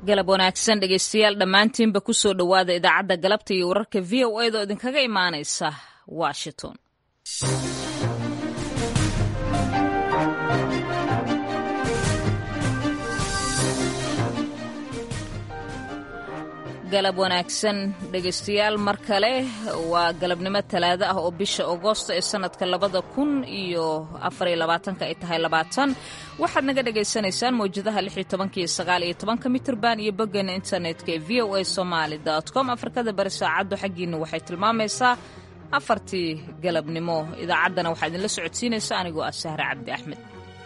galab wanaagsan dhegeystayaal dhammaantiinba ku soo dhowaada idaacadda galabta iyo wararka v o a da oo idinkaga imaanaysa washington galab wanaagsan dhegaystayaal mar kale waa galabnimo talaado ah oo bisha agoosto ee sanadka labada kun iyo afariyo labaatanka ay tahay labaatan waxaad naga dhagaysanaysaan mawjadaha lix iyo tobanka iyo sagaal iyo tobanka mitirban iyo boggeena internetka ee v o a somaali dot com afrikada bari saacaddu xaggiina waxay tilmaamaysaa afartii galabnimo idaacaddana waxaa idinla socodsiinaysa anigoo ah sahre cabdi axmed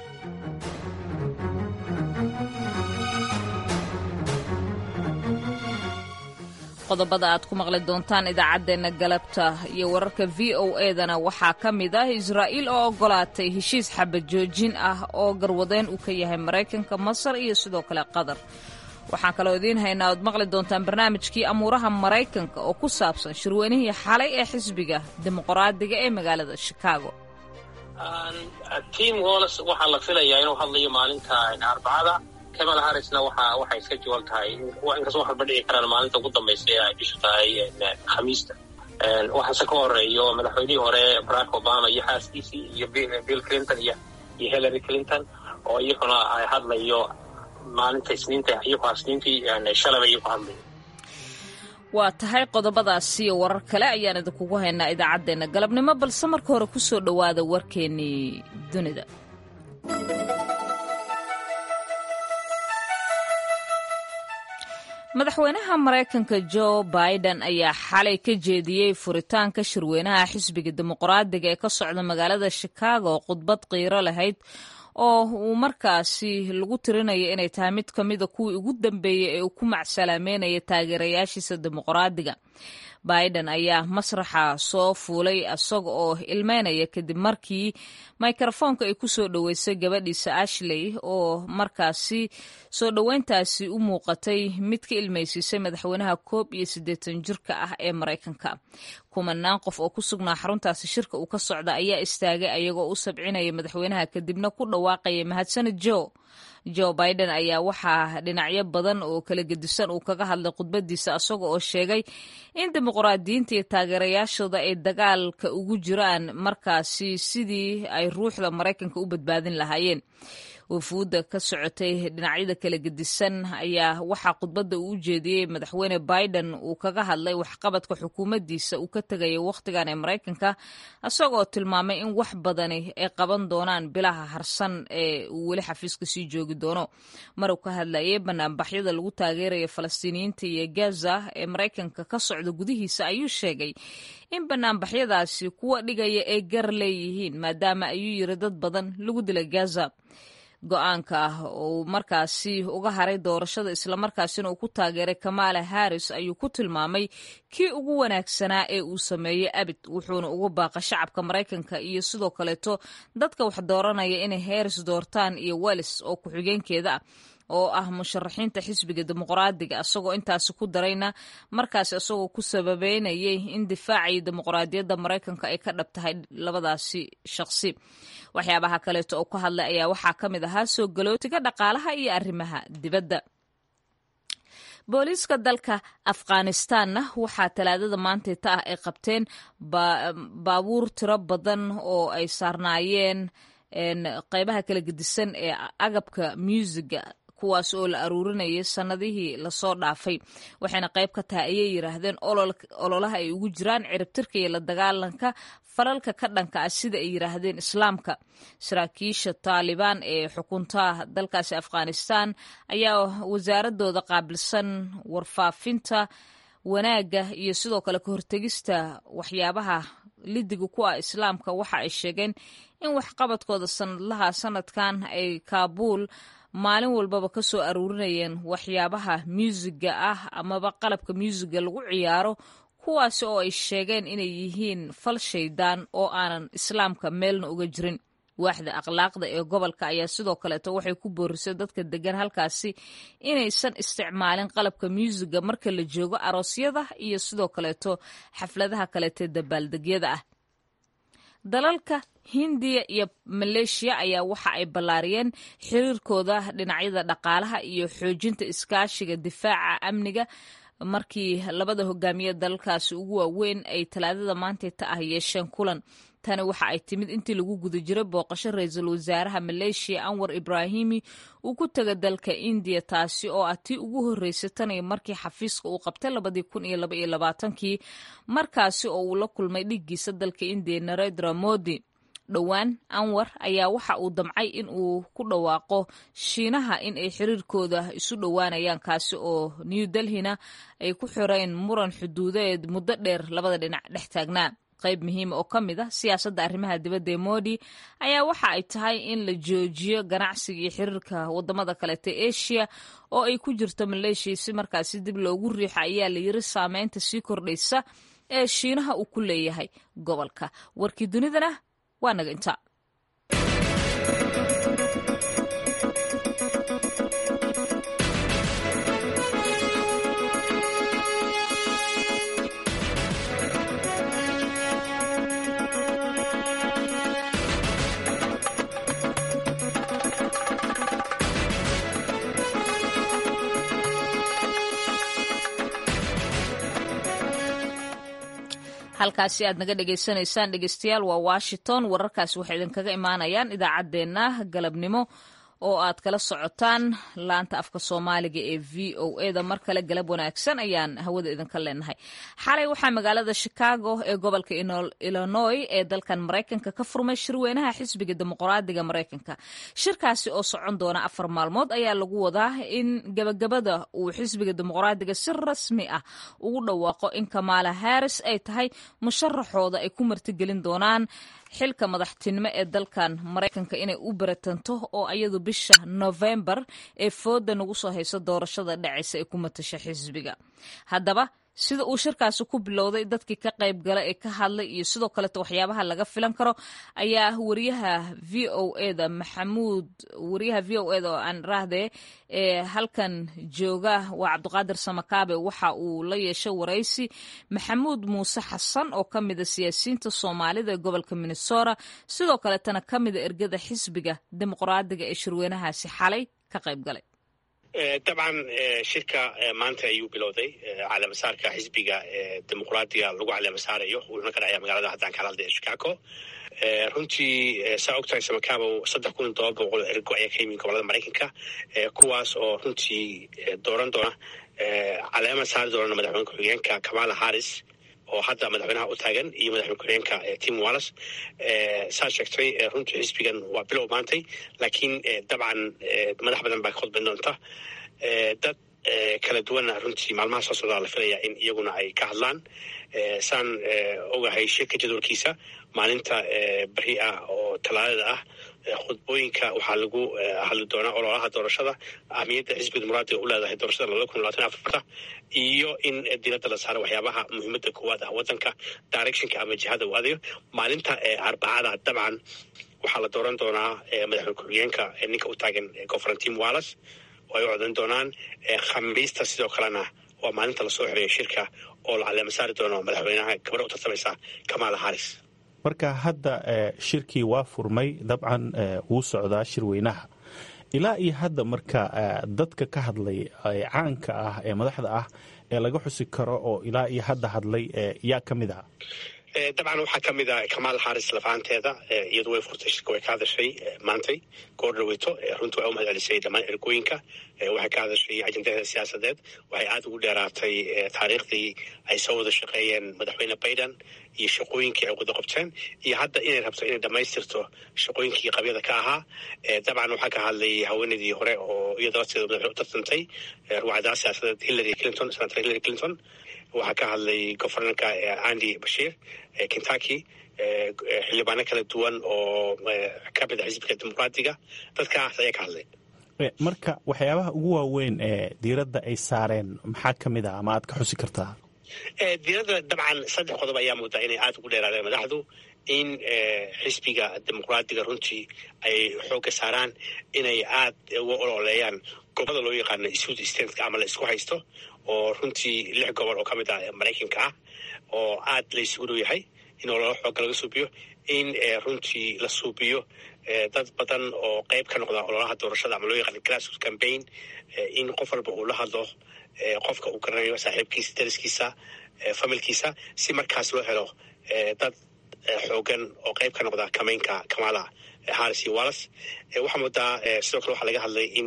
qodobada aad ku maqli doontaan idaacaddeenna galabta iyo wararka v o edana waxaa ka mid ah israa'iil oo ogolaatay heshiis xabad joojin ah oo garwadeen uu ka yahay maraykanka masar iyo sidoo kale qatar waxaan kaloo idiin haynaa oad maqli doontaan barnaamijkii amuuraha maraykanka oo ku saabsan shirweynihii xalay ee xisbiga dimuqraadiga ee magaalada shikaago tim hols waxaa la filayaa inuu hadlayo maalinta arbacada kamala harrisna waxa waxay iska jawaab tahay inkastoo wax walba dhici karaan maalinta ugu dambaysa ee ay bishu tahay khamiista waxaase ka horeeyo madaxweynihii hore barack obama iyo xaaskiisii iyo bill clinton iyo iyo hillary clinton oo iyaguna ay hadlayo maalinta isniinta iyagoo isniintii shalaba iyagoo hadlayo waa tahay qodobadaasi iyo warar kale ayaan idinkugu haynaa idaacaddeenna galabnimo balse marka hore ku soo dhowaada warkeennii dunida madaxweynaha maraykanka jo biden ayaa xalay ka jeediyey furitaanka shirweynaha xisbiga dimuqraadiga ee ka socda magaalada shikaago khudbad qiiro lahayd oo uu markaasi lagu tirinayo inay tahay mid ka mida kuwii ugu dambeeyey ee uu ku macsalaameynaya taageerayaashiisa dimuqraadiga biden ayaa masraxa soo fuulay isaga oo ilmeynaya kadib markii mikrofoonka ay ku soo dhoweysay gabadhiisa ashley oo markaasi soo dhoweyntaasi u muuqatay mid ka ilmaysiisay madaxweynaha koob iyo siddeetan jirka ah ee maraykanka kumanaan qof oo ku sugnaa xaruntaasi shirka uu ka socda ayaa istaagay ayagoo u sabcinaya madaxweynaha kadibna ku dhawaaqaya mahadsanid jo jo biden ayaa waxaa dhinacyo badan oo kala gedisan uu kaga hadlay khudbadiisa isaga oo sheegay in dimuqraadiyiinta iyo taageerayaashooda ay dagaalka ugu jiraan markaasi sidii ay ruuxda maraykanka u badbaadin lahaayeen wafuudda ka socotay dhinacyada kala gedisan ayaa waxaa khudbadda uu u jeediyey madaxweyne biden uu kaga hadlay waxqabadka xukuumaddiisa uu ka tegaya wakhtigan ee maraykanka isagoo tilmaamay in wax badani ay qaban doonaan bilaha harsan ee uu weli xafiiska sii joogi doono maruu ka hadlayay banaanbaxyada lagu taageeraya falastiiniyiinta iyo gaza ee maraykanka ka socda gudihiisa ayuu sheegay in banaanbaxyadaasi kuwa dhigaya ay gar leeyihiin maadaama ayuu yiri dad badan lagu dilay gaza go-aanka ah uu markaasi uga haray doorashada islamarkaasina uu ku taageeray kamala harris ayuu ku tilmaamay kii ugu wanaagsanaa ee uu sameeyey abid wuxuuna uga baaqa shacabka maraykanka iyo sidoo kaleeto dadka wax dooranaya inay harris doortaan iyo wells oo ku-xigeenkeeda ah oo ah musharaxiinta xisbiga dimuqraadiga isagoo intaasi ku darayna markaas isagoo ku sababeynayay in difaacii dimuqraadiyadda maraykanka ay ka dhab tahay labadaasi shaqsi waxyaabaha kaleeto oo ka hadlay ayaa waxaa ka mid ahaa soo galootiga dhaqaalaha iyo arrimaha dibadda booliiska dalka afghanistanna waxaa talaadada maantayta ah ay qabteen baabuur tiro badan oo ay saarnaayeen qeybaha kala gedisan ee agabka muusiga kuwaas oo la aruurinayay sannadihii lasoo dhaafay waxayna qayb ka tahay ayay yidhaahdeen ololaha ay ugu jiraan ciribtirka iyo la dagaalanka falalka ka dhanka ah sida ay yidhaahdeen islaamka saraakiisha taalibaan ee xukunta dalkaasi afghanistan ayaa wasaaradooda qaabilsan warfaafinta wanaagga iyo sidoo kale ka hortegista waxyaabaha lidiga ku ah islaamka waxa ay sheegeen in waxqabadkooda sanadlaha sanadkan ay kaabuul maalin walbaba ka soo aruurinayeen waxyaabaha muusiga ah amaba qalabka muusiga lagu ciyaaro kuwaasi oo ay sheegeen inay yihiin fal shaydaan oo aanan islaamka meelna uga jirin waaxda akhlaaqda ee gobolka ayaa sidoo kaleeto waxay ku boorisay dadka degan halkaasi inaysan isticmaalin qalabka muusiga marka la joogo aroosyada iyo sidoo kaleeto xafladaha kaleete dabaaldegyada ah dalalka hindiya iyo maleeshiya ayaa waxa ay ballaariyeen xiriirkooda dhinacyada dhaqaalaha iyo xoojinta iskaashiga difaaca amniga markii labada hogaamiye dalalkaasi ugu waaweyn ay talaadada maantayta ah yeesheen kulan tani waxa ay timid intii lagu guda jiray booqasho ra-iisul wasaaraha maleeshiya anwar ibraahimi uu ku taga dalka indiya taasi oo ah tii ugu horreysay taniyo markii xafiiska uu qabtay labadii kun iyo laba iyo labaatankii markaasi oo uu la kulmay dhiiggiisa dalka indiya narendra modi dhowaan anwar ayaa waxa uu damcay in uu ku dhawaaqo shiinaha in ay xiriirkooda isu dhowaanayaan kaasi oo new delhina ay ku xireen muran xuduudeed muddo dheer labada dhinac dhex taagnaa qayb muhiima oo ka mid ah siyaasadda arrimaha dibadda ee modi ayaa waxa ay tahay in la joojiyo ganacsiga iyo xiriirka wadamada kaleeta asia oo ay ku jirto maleeshiya si markaasi dib loogu riixo ayaa la yiri saameynta sii kordhaysa ee shiinaha uu ku leeyahay gobolka warkii dunidana waa naga inta halkaasi aad naga dhegaysanaysaan dhegeystayaal waa washington wararkaasi waxay idinkaga imaanayaan idaacaddeenna galabnimo oo aad kala socotaan laanta afka soomaaliga ee v o eda mar kale galab wanaagsan ayaan hawada idinka leenahay xalay waxaa magaalada chicago ee gobolka illinoy ee dalkan maraykanka ka furmay shirweynaha xisbiga dimuqraadiga maraykanka shirkaasi oo socon doona afar maalmood ayaa lagu wadaa in gabagabada uu xisbiga dimuqraadiga si rasmi ah ugu dhawaaqo in kamaala harris ay tahay musharaxooda ay ku martigelin doonaan xilka madaxtinimo ee dalkan maraykanka inay u baratanto oo iyadu bisha novembar ee fooda nagu soo hayso doorashada dhacaysa ee ku matasha xisbiga haddaba sida uu shirkaasi ku bilowday dadkii ka qayb gala ee ka hadlay iyo sidoo kaleeto waxyaabaha laga filan karo ayaa wariyaha v o eda maxamuud wariyaha v o eda oo aan rahdee ee halkan jooga waa cabdiqaadir samakaabe waxa uu la yeeshay waraysi maxamuud muuse xasan oo ka mida siyaasiyiinta soomaalida ee gobolka minnesota sidoo kaleetana ka mida ergada xisbiga dimuqraadiga ee shirweynahaasi xalay ka qayb galay dabcan shirka maanta ayuu bilowday caleemasaarka xisbiga dimuqraadiga lagu caleemasaarayo wuxuuna ka dhacaya magaalada haddaan kala hadlaya chicago runtii saa og tahay samakabow saddex kun iyo todoba boqol ergo ayaa ka yimid gobolada maraykanka kuwaas oo runtii dooran doona caleema saari doona madaxweyne ku-xigeenka kamala harris oo hadda madaxweynaha u taagan iyo madaxweyne ku-xigeenka tim wallis saa sheegtay runtii xisbigan waa bilow maantay laakiin dabcan madax badan baa ka khudban doonta dad kala duwanna runtii maalmaha soo socdaa la filaya in iyaguna ay ka hadlaan saan ogahay shirka jadwalkiisa maalinta beri ah oo talaadada ah khudbooyinka waxaa lagu hadli doonaa ololaha doorashada ahmiyadda xisbiga dimuqraadiga u leedahay doorashada labada kun labaatan afarta iyo in diiradda la saaro waxyaabaha muhiimadda koowaad ah waddanka directionka ama jihada uu adayo maalinta arbacada dabcan waxaa la dooran doonaa madaxweyne ku-xigeenka ninka u taagan governan wallis oo ay u codan doonaan khamiista sidoo kalena waa maalinta lasoo xiriya shirka oo la caleema saari doono madaxweynaha gabadha u tartamaysa kamala harris marka hadda shirkii waa furmay dabcan wuu socdaa shirweynaha ilaa iyo hadda marka dadka ka hadlay caanka ah ee madaxda ah ee laga xusi karo oo ilaa iyo hadda hadlay yaa ka mid ah dabcan waxaa ka mid a kamaal xaris lafaanteeda iyadu way furtay shirka way ka hadashay maantay goor dhaweyto runtii way u mahad celisay dhammaan ergooyinka waxay ka hadashay ajendaheeda siyaasadeed waxay aada ugu dheeraatay taariikhdii ay soo wada shaqeeyeen madaxweyne biden iyo shaqooyinkii ay wada qabteen iyo hadda inay rabto inay dhammaystirto shaqooyinkii qabyada ka ahaa dabcan waxaa ka hadlay haweeneydii hore oo iyada lafteeda madaxweyne u tartantay ruwacdaa siyaasadeed hillary clinton senator hillary clinton waxaa ka hadlay governorka andy bashiir kentucky xildhibaano kala duwan oo ka mid a xisbiga dimuqraadiga dadkaas ayaa ka hadlay marka waxyaabaha ugu waaweyn ee diiradda ay saareen maxaa ka mid ah ama aad ka xusi kartaa diiradda dabcan saddex qodob ayaa moodaa inay aada ugu dheeraadeen madaxdu in xisbiga dimuqraadiga runtii ay xoogga saaraan inay aada uga ololeeyaan gobolada loo yaqaano sud stateka ama la isku haysto oo runtii lix gobol oo ka mid ah maraykanka ah oo aada la isugu dhow yahay in ololo xooga laga suubiyo in runtii la suubiyo dad badan oo qayb ka noqda ololaha doorashada ama loo yaqaan grassroot campaign in qof walba uu la hadlo qofka uu garanayo saaxiibkiisa dariskiisa familkiisa si markaas loo helo dad xoogan oo qayb ka noqda kamaynka kamala harris iyo wallas waxaa moodaa sidoo kale waxaa laga hadlay in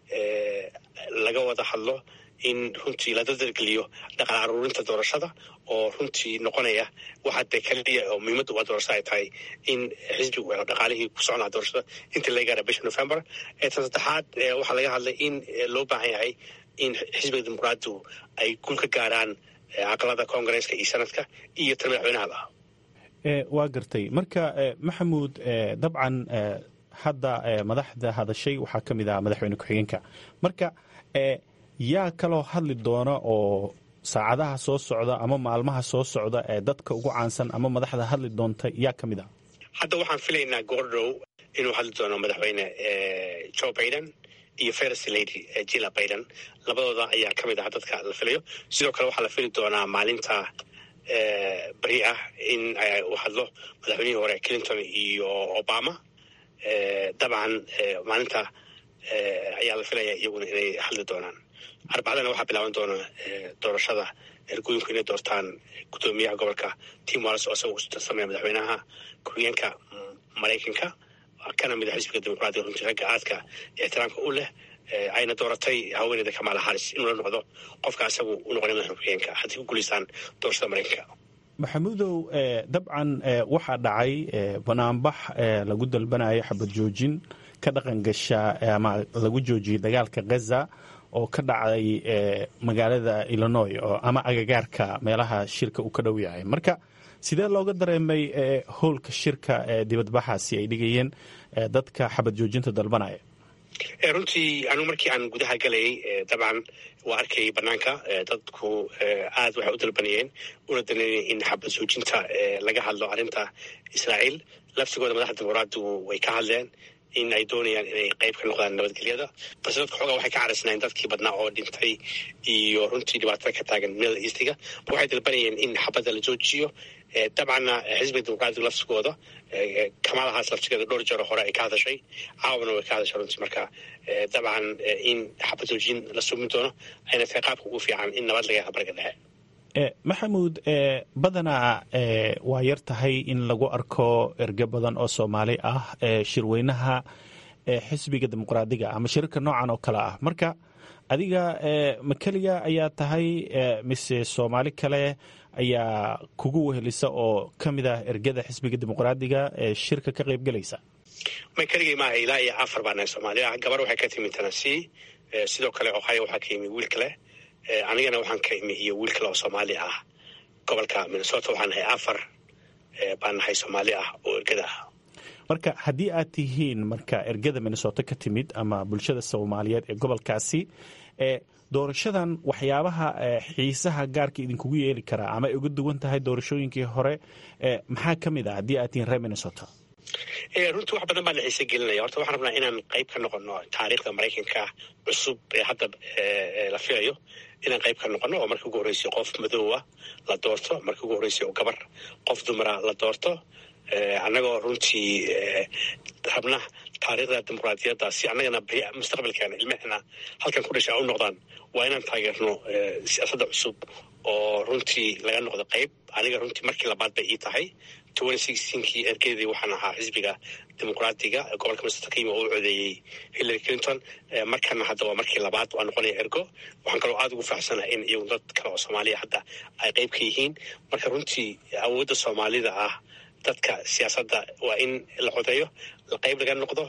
laga wada hadlo in runtii la dardargeliyo dhaqan aruurinta doorashada oo runtii noqonaya waxa dee kaliya oo muhiimadda waa doorashada ay tahay in xisbigu helo dhaqaalihii ku socon laha doorashada inta laga gaara bisha november tan saddexaad waxaa laga hadlay in loo baahan yahay in xisbiga dimuqraadigu ay gul ka gaaraan aqalada koongareeska iyo sanadka iyo tan madaxweynahaba waa gartay marka maxamuud dabcan hadda madaxda hadashay waxaa ka mid ah madaxweyne ku-xigeenka marka yaa kaloo hadli doona oo saacadaha soo socda ama maalmaha soo socda ee dadka ugu caansan ama madaxda hadli doonta yaa ka mid ah hadda waxaan filaynaa goordhow inuu hadli doono madaxweyne joe biden iyo first lady jilla biden labadooda ayaa ka mid ah dadka la filayo sidoo kale waxaa la fili doonaa maalinta beri ah in uu hadlo madaxweynihii hore clinton iyo obama dabcan maalinta ayaa la filaya iyaguna inay hadli doonaan arbacadana waxaa bilaaban doona doorashada ergooyinku inay doortaan guddoomiyaha gobolka tim walls oo isaga utarsamaya madaxweynaha ku-xigeenka maraykanka kana mid a xisbiga dimuqraadiga runtii ragga aadka ixtiraamka u leh ayna dooratay haweeneyda kamala haris inuu la noqdo qofka isagu u noqonay madaxa ku-xigeenka haddii ku guulaystaan doorashada maraykanka maxamuudow dabcan waxaa dhacay banaanbax lagu dalbanayo xabad joojin ka dhaqan gasha ama lagu joojiyey dagaalka gaza oo ka dhacday magaalada illinois ama agagaarka meelaha shirka uu ka dhow yahay marka sidee looga dareemay howlka shirka dibadbaxaasi ay dhigayeen dadka xabad joojinta dalbanaya runtii anigu markii aan gudaha galayay dabcan waa arkayay banaanka dadku aad waxay u dalbanayeen una daneynaya in xabad joojinta laga hadlo arrinta israa'iil laftigooda madaxda dimuqraadigu way ka hadleen in ay doonayaan inay qayb ka noqdaan nabadgelyada balse dadka xoogaa waxay ka caraysnaayeen dadkii badnaa oo dhintay iyo runtii dhibaatada ka taagan middle eastiga waxay dalbanayeen in xabadda la joojiyo dabcanna xisbiga dimuqraadiga laftigooda kamalahaas laftigeeda dhowr jeero hore ay ka hadashay caawana way ka hadashay runtii marka dabcan in xabad joojin la sumin doono ayna tahay qaabka ugu fiican in nabad laga helo bariga dhexe maxamuud badanaa waa yar tahay in lagu arko erge badan oo soomaali ah shirweynaha xisbiga dimuqraadiga ama shirarka noocan oo kale ah marka adiga ma keliga ayaa tahay mise soomaali kale ayaa kugu wehelisa oo ka mid ah ergada xisbiga dimuqraadiga ee shirka ka qayb gelaysa may keligay maaha ilaa iyo afar baa nahay soomaaliya gabar waxay ka timi tennessee sidoo kale ohio waxaa ka yimi wiil kale anigana waxaan ka imi iyo wiil kale oo soomaali ah gobolka minnesota waxaan nahay afar baan nahay soomaali ah oo ergada ah marka haddii aad tihiin marka ergada minnesota ka timid ama bulshada soomaaliyeed ee gobolkaasi doorashadan waxyaabaha xiisaha gaarka idinkugu yeeli karaa ama ay uga duwan tahay doorashooyinkii hore maxaa ka mid ah haddii aad tihiin reer minnesota runtii wax badan baa la xiise gelinaya horta waxaan rabnaa inaan qayb ka noqono taariikhda maraykanka cusub ee hadda la filayo inaan qayb ka noqono oo markii ugu horreysay qof madoowa la doorto markii ugu horreysay oo gabar qof dumara la doorto annagoo runtii rabna taariikhda dimuqraadiyadda si annagana mustaqbalkeena ilmahena halkan ku dhasha u noqdaan waa inaan taageerno siyaasadda cusub oo runtii laga noqdo qayb aniga runtii markii labaad bay ii tahay kii ergeedii waxaan ahaa xisbiga dimuqraadiga gobolka minnesota ka yimi oo u codeeyey hillary clinton markana hadda waa markii labaad waa noqonaya ergo waxaan kaloo aada ugu faaxsanahay in iyagu dad kale oo soomaaliya hadda ay qayb ka yihiin marka runtii awoodda soomaalida ah dadka siyaasadda waa in la codeeyo qayb laga noqdo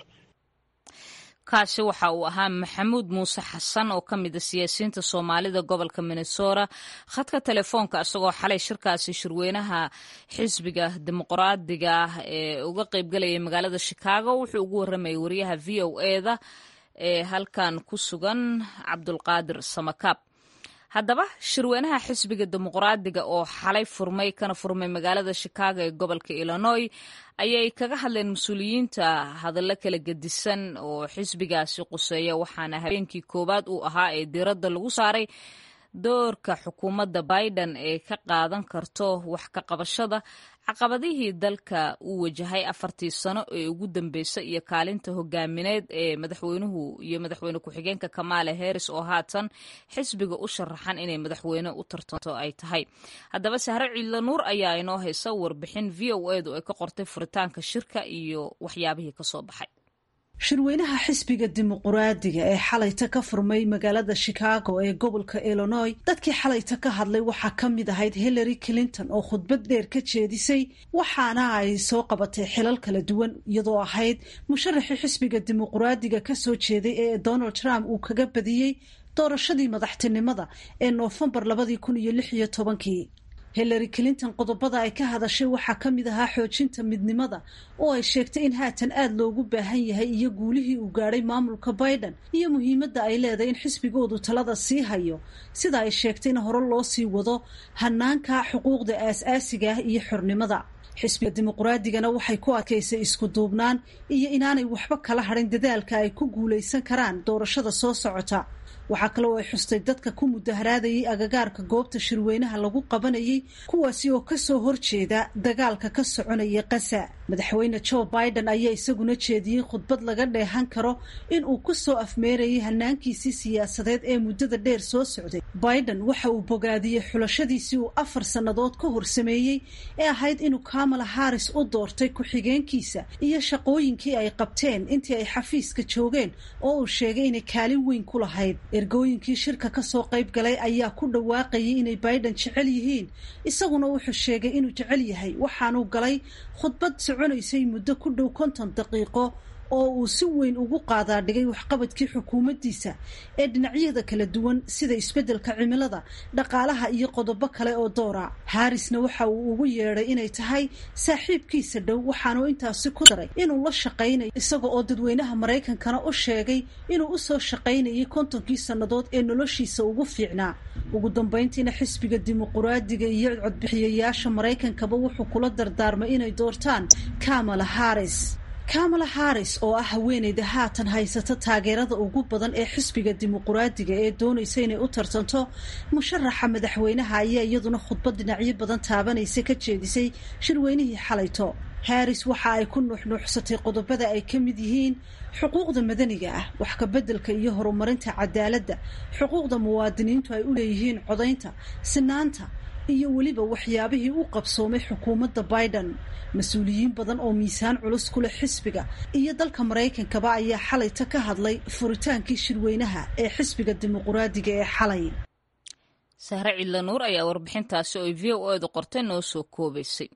kaasi waxa uu ahaa maxamuud muuse xasan oo ka mida siyaasiyiinta soomaalida gobolka minnesota khadka telefoonka isagoo xalay shirkaasi shirweynaha xisbiga dimuqraadiga ah ee uga qaybgalayay magaalada shikaago wuxuu ugu waramayay wariyaha v o eda ee halkan ku sugan cabdulqaadir samakaab haddaba shirweynaha xisbiga dimuqraadiga oo xalay furmay kana furmay magaalada shikaago ee gobolka illinois ayay kaga hadleen mas-uuliyiinta hadallo kala gedisan oo xisbigaasi quseeya waxaana habeenkii koowaad uu ahaa ee diiradda lagu saaray doorka xukuumadda biden ee ka qaadan karto wax ka qabashada caqabadihii dalka uu wajahay afartii sano ee ugu dambeysay iyo kaalinta hogaamineed ee madaxweynuhu iyo madaxweyne ku-xigeenka kamaale harris oo haatan xisbiga u sharaxan inay madaxweyne u tartanto ay tahay haddaba sahre ciidla nuur ayaa inoo haysa warbixin v o edu ay ka qortay furitaanka shirka iyo waxyaabihii kasoo baxay shirweynaha xisbiga dimuquraadiga ee xalayta ka furmay magaalada chicago ee gobolka illinois dadkii xalayta ka hadlay waxaa ka mid ahayd hillary clinton oo khudbad dheer ka jeedisay waxaana ay soo qabatay xilal kala duwan iyadoo ahayd musharaxii xisbiga dimuquraadiga kasoo jeeday ee donald trump uu kaga badiyey doorashadii madaxtinimada ee noofembar labadii kun iyo lix iyo tobankii hillary clinton qodobada ay ka hadashay waxaa ka mid ahaa xoojinta midnimada oo ay sheegtay in haatan aada loogu baahan yahay iyo guulihii uu gaadhay maamulka biden iyo muhiimadda ay leedahay in xisbigoodu talada sii hayo sida ay sheegtay in hore loo sii wado hanaanka xuquuqda aas-aasiga ah iyo xornimada xisbiga dimuquraadigana waxay ku adkaysay isku duubnaan iyo inaanay waxba kala hadhin dadaalka ay ku guulaysan karaan doorashada soo socota waxaa kale oo ay xustay dadka ku mudaharaadayay agagaarka goobta shirweynaha lagu qabanayay kuwaasi oo kasoo horjeeda dagaalka ka soconaya qasa madaxweyne joe biden ayaa isaguna jeediyey khudbad laga dheehan karo in uu kusoo afmeerayay hanaankiisii siyaasadeed ee muddada dheer soo socday biden waxa uu bogaadiyey xulashadiisii uu afar sannadood ka hor sameeyey ee ahayd inuu kamala harris u doortay ku-xigeenkiisa iyo shaqooyinkii ay qabteen intii ay xafiiska joogeen oo uu sheegay inay kaalin weyn ku lahayd ergooyinkii shirka kasoo qayb galay ayaa ku dhawaaqayay inay biden jecel yihiin isaguna wuxuu sheegay inuu jecel yahay waxaanuu galay khudbad soconaysay muddo ku dhow konton daqiiqo oo uu si weyn ugu qaadaa dhigay waxqabadkii xukuumaddiisa ee dhinacyada kala duwan sida isbeddelka cimilada dhaqaalaha iyo qodobo kale oo doora harrisna waxa uu ugu yeedhay inay tahay saaxiibkiisa dhow waxaanuu intaasi ku daray inuu la shaqaynayo isaga oo dadweynaha maraykankana u sheegay inuu usoo shaqaynayay kontonkii sannadood ee noloshiisa ugu fiicnaa ugu dambayntiina xisbiga dimuquraadiga iyo codbixiyayaasha maraykankaba wuxuu kula dardaarmay inay doortaan kamala harris kamala harris oo ah haweeneyda haatan haysata taageerada ugu badan ee xisbiga dimuquraadiga ee doonaysa inay u tartanto musharaxa madaxweynaha ayaa iyaduna khudbad dhinacyo badan taabanaysa ka jeedisay shirweynihii xalayto harris waxa ay ku nuuxnuuxsatay qodobada ay ka mid yihiin xuquuqda madaniga ah wax kabeddelka iyo horumarinta cadaaladda xuquuqda muwaadiniintu ay u leeyihiin codaynta sinaanta iyo weliba waxyaabihii u qabsoomay xukuumadda biden mas-uuliyiin badan oo miisaan culus ku leh xisbiga iyo dalka maraykankaba ayaa xalayta ka hadlay furitaankii shirweynaha ee xisbiga dimuquraadiga ee xalay sahre cidla nuur ayaa warbixintaasi oo v o edu qortay noo soo koobaysay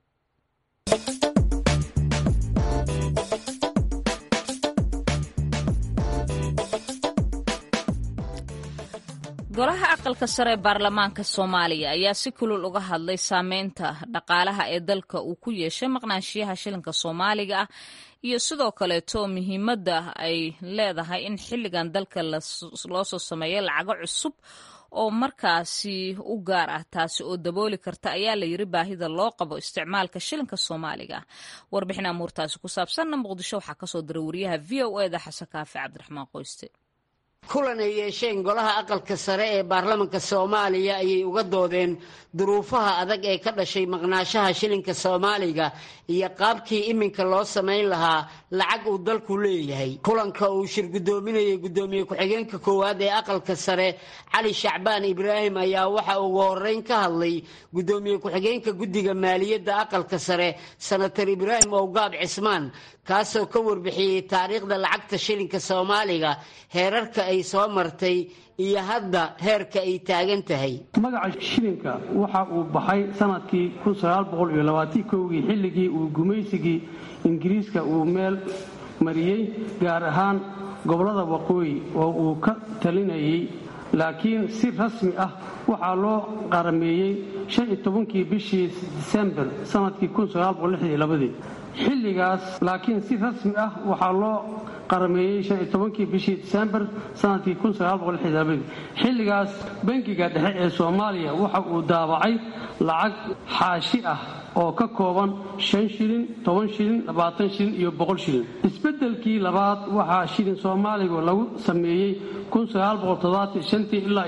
golaha aqalka sare ee baarlamaanka soomaaliya ayaa si kulul uga hadlay saameynta dhaqaalaha ee dalka uu ku yeeshay maqnaanshiyaha shilinka soomaaliga ah iyo sidoo kaleeto muhiimadda ay leedahay in xilligan dalka loo soo sameeyo lacago cusub oo markaasi u gaar ah taasi oo dabooli karta ayaa la yiri baahida loo qabo isticmaalka shilinka soomaaliga ah warbixin amuurtaasi ku saabsanna muqdisho waxaa kasoo diray wariyaha v o eda xasan kaafi cabdiraxmaan qoyste kulan ay yeesheen golaha aqalka sare ee baarlamanka soomaaliya ayay uga doodeen duruufaha adag ee ka dhashay maqnaashaha shilinka soomaaliga iyo qaabkii iminka loo samayn lahaa lacag uu dalku leeyahay kulanka uu shir guddoominayay guddoomiye ku-xigeenka koowaad ee aqalka sare cali shacbaan ibraahim ayaa waxa ugu horeyn ka hadlay guddoomiye ku-xigeenka guddiga maaliyadda aqalka sare senator ibraahim owgaab cismaan kaasoo ka warbixiyey taariikhda lacagta shilinka soomaaliga heerarka ay soo martay iyo hadda heerka ay taagan tahay magaca shilinka waxa uu baxay sanadkii kii xilligii uu gumaysigii ingiriiska uu meel mariyey gaar ahaan gobollada waqooyi oo uu ka talinayay laakiin si rasmi ah waxaa loo qarameeyey kii bishii disembar sanadkii xilligaas laakiin si rasmi ah waxaa loo qarameeyey kii bishii disembar sanadkii xilligaas bangiga dhexe ee soomaaliya waxa uu daabacay lacag xaashi ah oo ka kooban shan shilin toban shilin labaatan shilin iyo boqol shilin isbeddelkii labaad waxaa shilin soomaaliga lagu sameeyey ilaa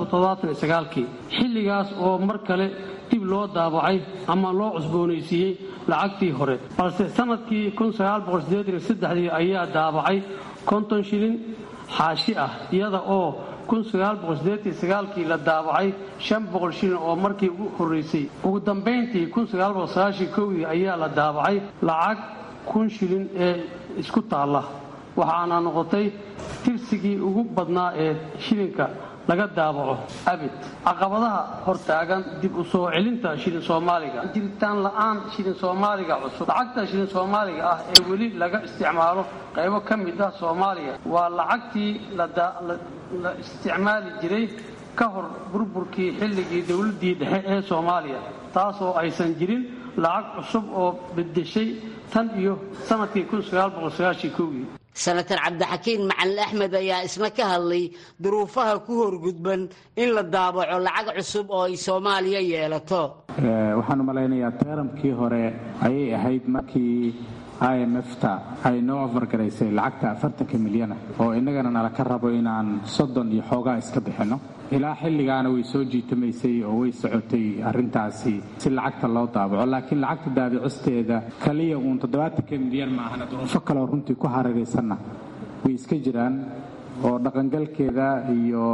iyo xilligaas oo mar kale dib loo daabacay ama loo cusboonaysiiyey lacagtii hore balse sanadkii dii ayaa daabacay konton shilin xaashi ah iyada oo kii la daabacay shilin oo markii ugu horeysay ugu dambayntii dii ayaa la daabacay lacag kun shilin ee isku taalla waxaana noqotay tirsigii ugu badnaa ee shilinka laga daabaco abid caqabadaha hortaagan dib u soo celinta shilin soomaaliga jiritaan la'aan shilin soomaaliga cusub lacagta shilin soomaaliga ah ee weli laga isticmaalo qaybo ka mid ah soomaaliya waa lacagtii la isticmaali jiray ka hor burburkii xilligii dowladdii dhexe ee soomaaliya taasoo aysan jirin lacag cusub oo bedeshay tan iyo sanadkii kii senatar cabdixakiin macalin axmed ayaa isna ka hadlay duruufaha ku horgudban in la daabaco lacag cusub oo ay soomaaliya yeelato waxaan u malaynayaa teeramkii hore ayay ahayd markii i m f-ta ay noo ofargaraysay lacagta afartanka milyana oo innagana nala ka rabo inaan soddon iyo xoogaa iska bixinno ilaa xilligaana way soo jiitamaysay oo way socotay arrintaasi si lacagta loo daabaco laakiin lacagta daabicisteeda kaliya uun toddobaatanka milyan maahana duruufo kaleoo runtii ku hareeraysanna way iska jiraan oo dhaqangalkeeda iyo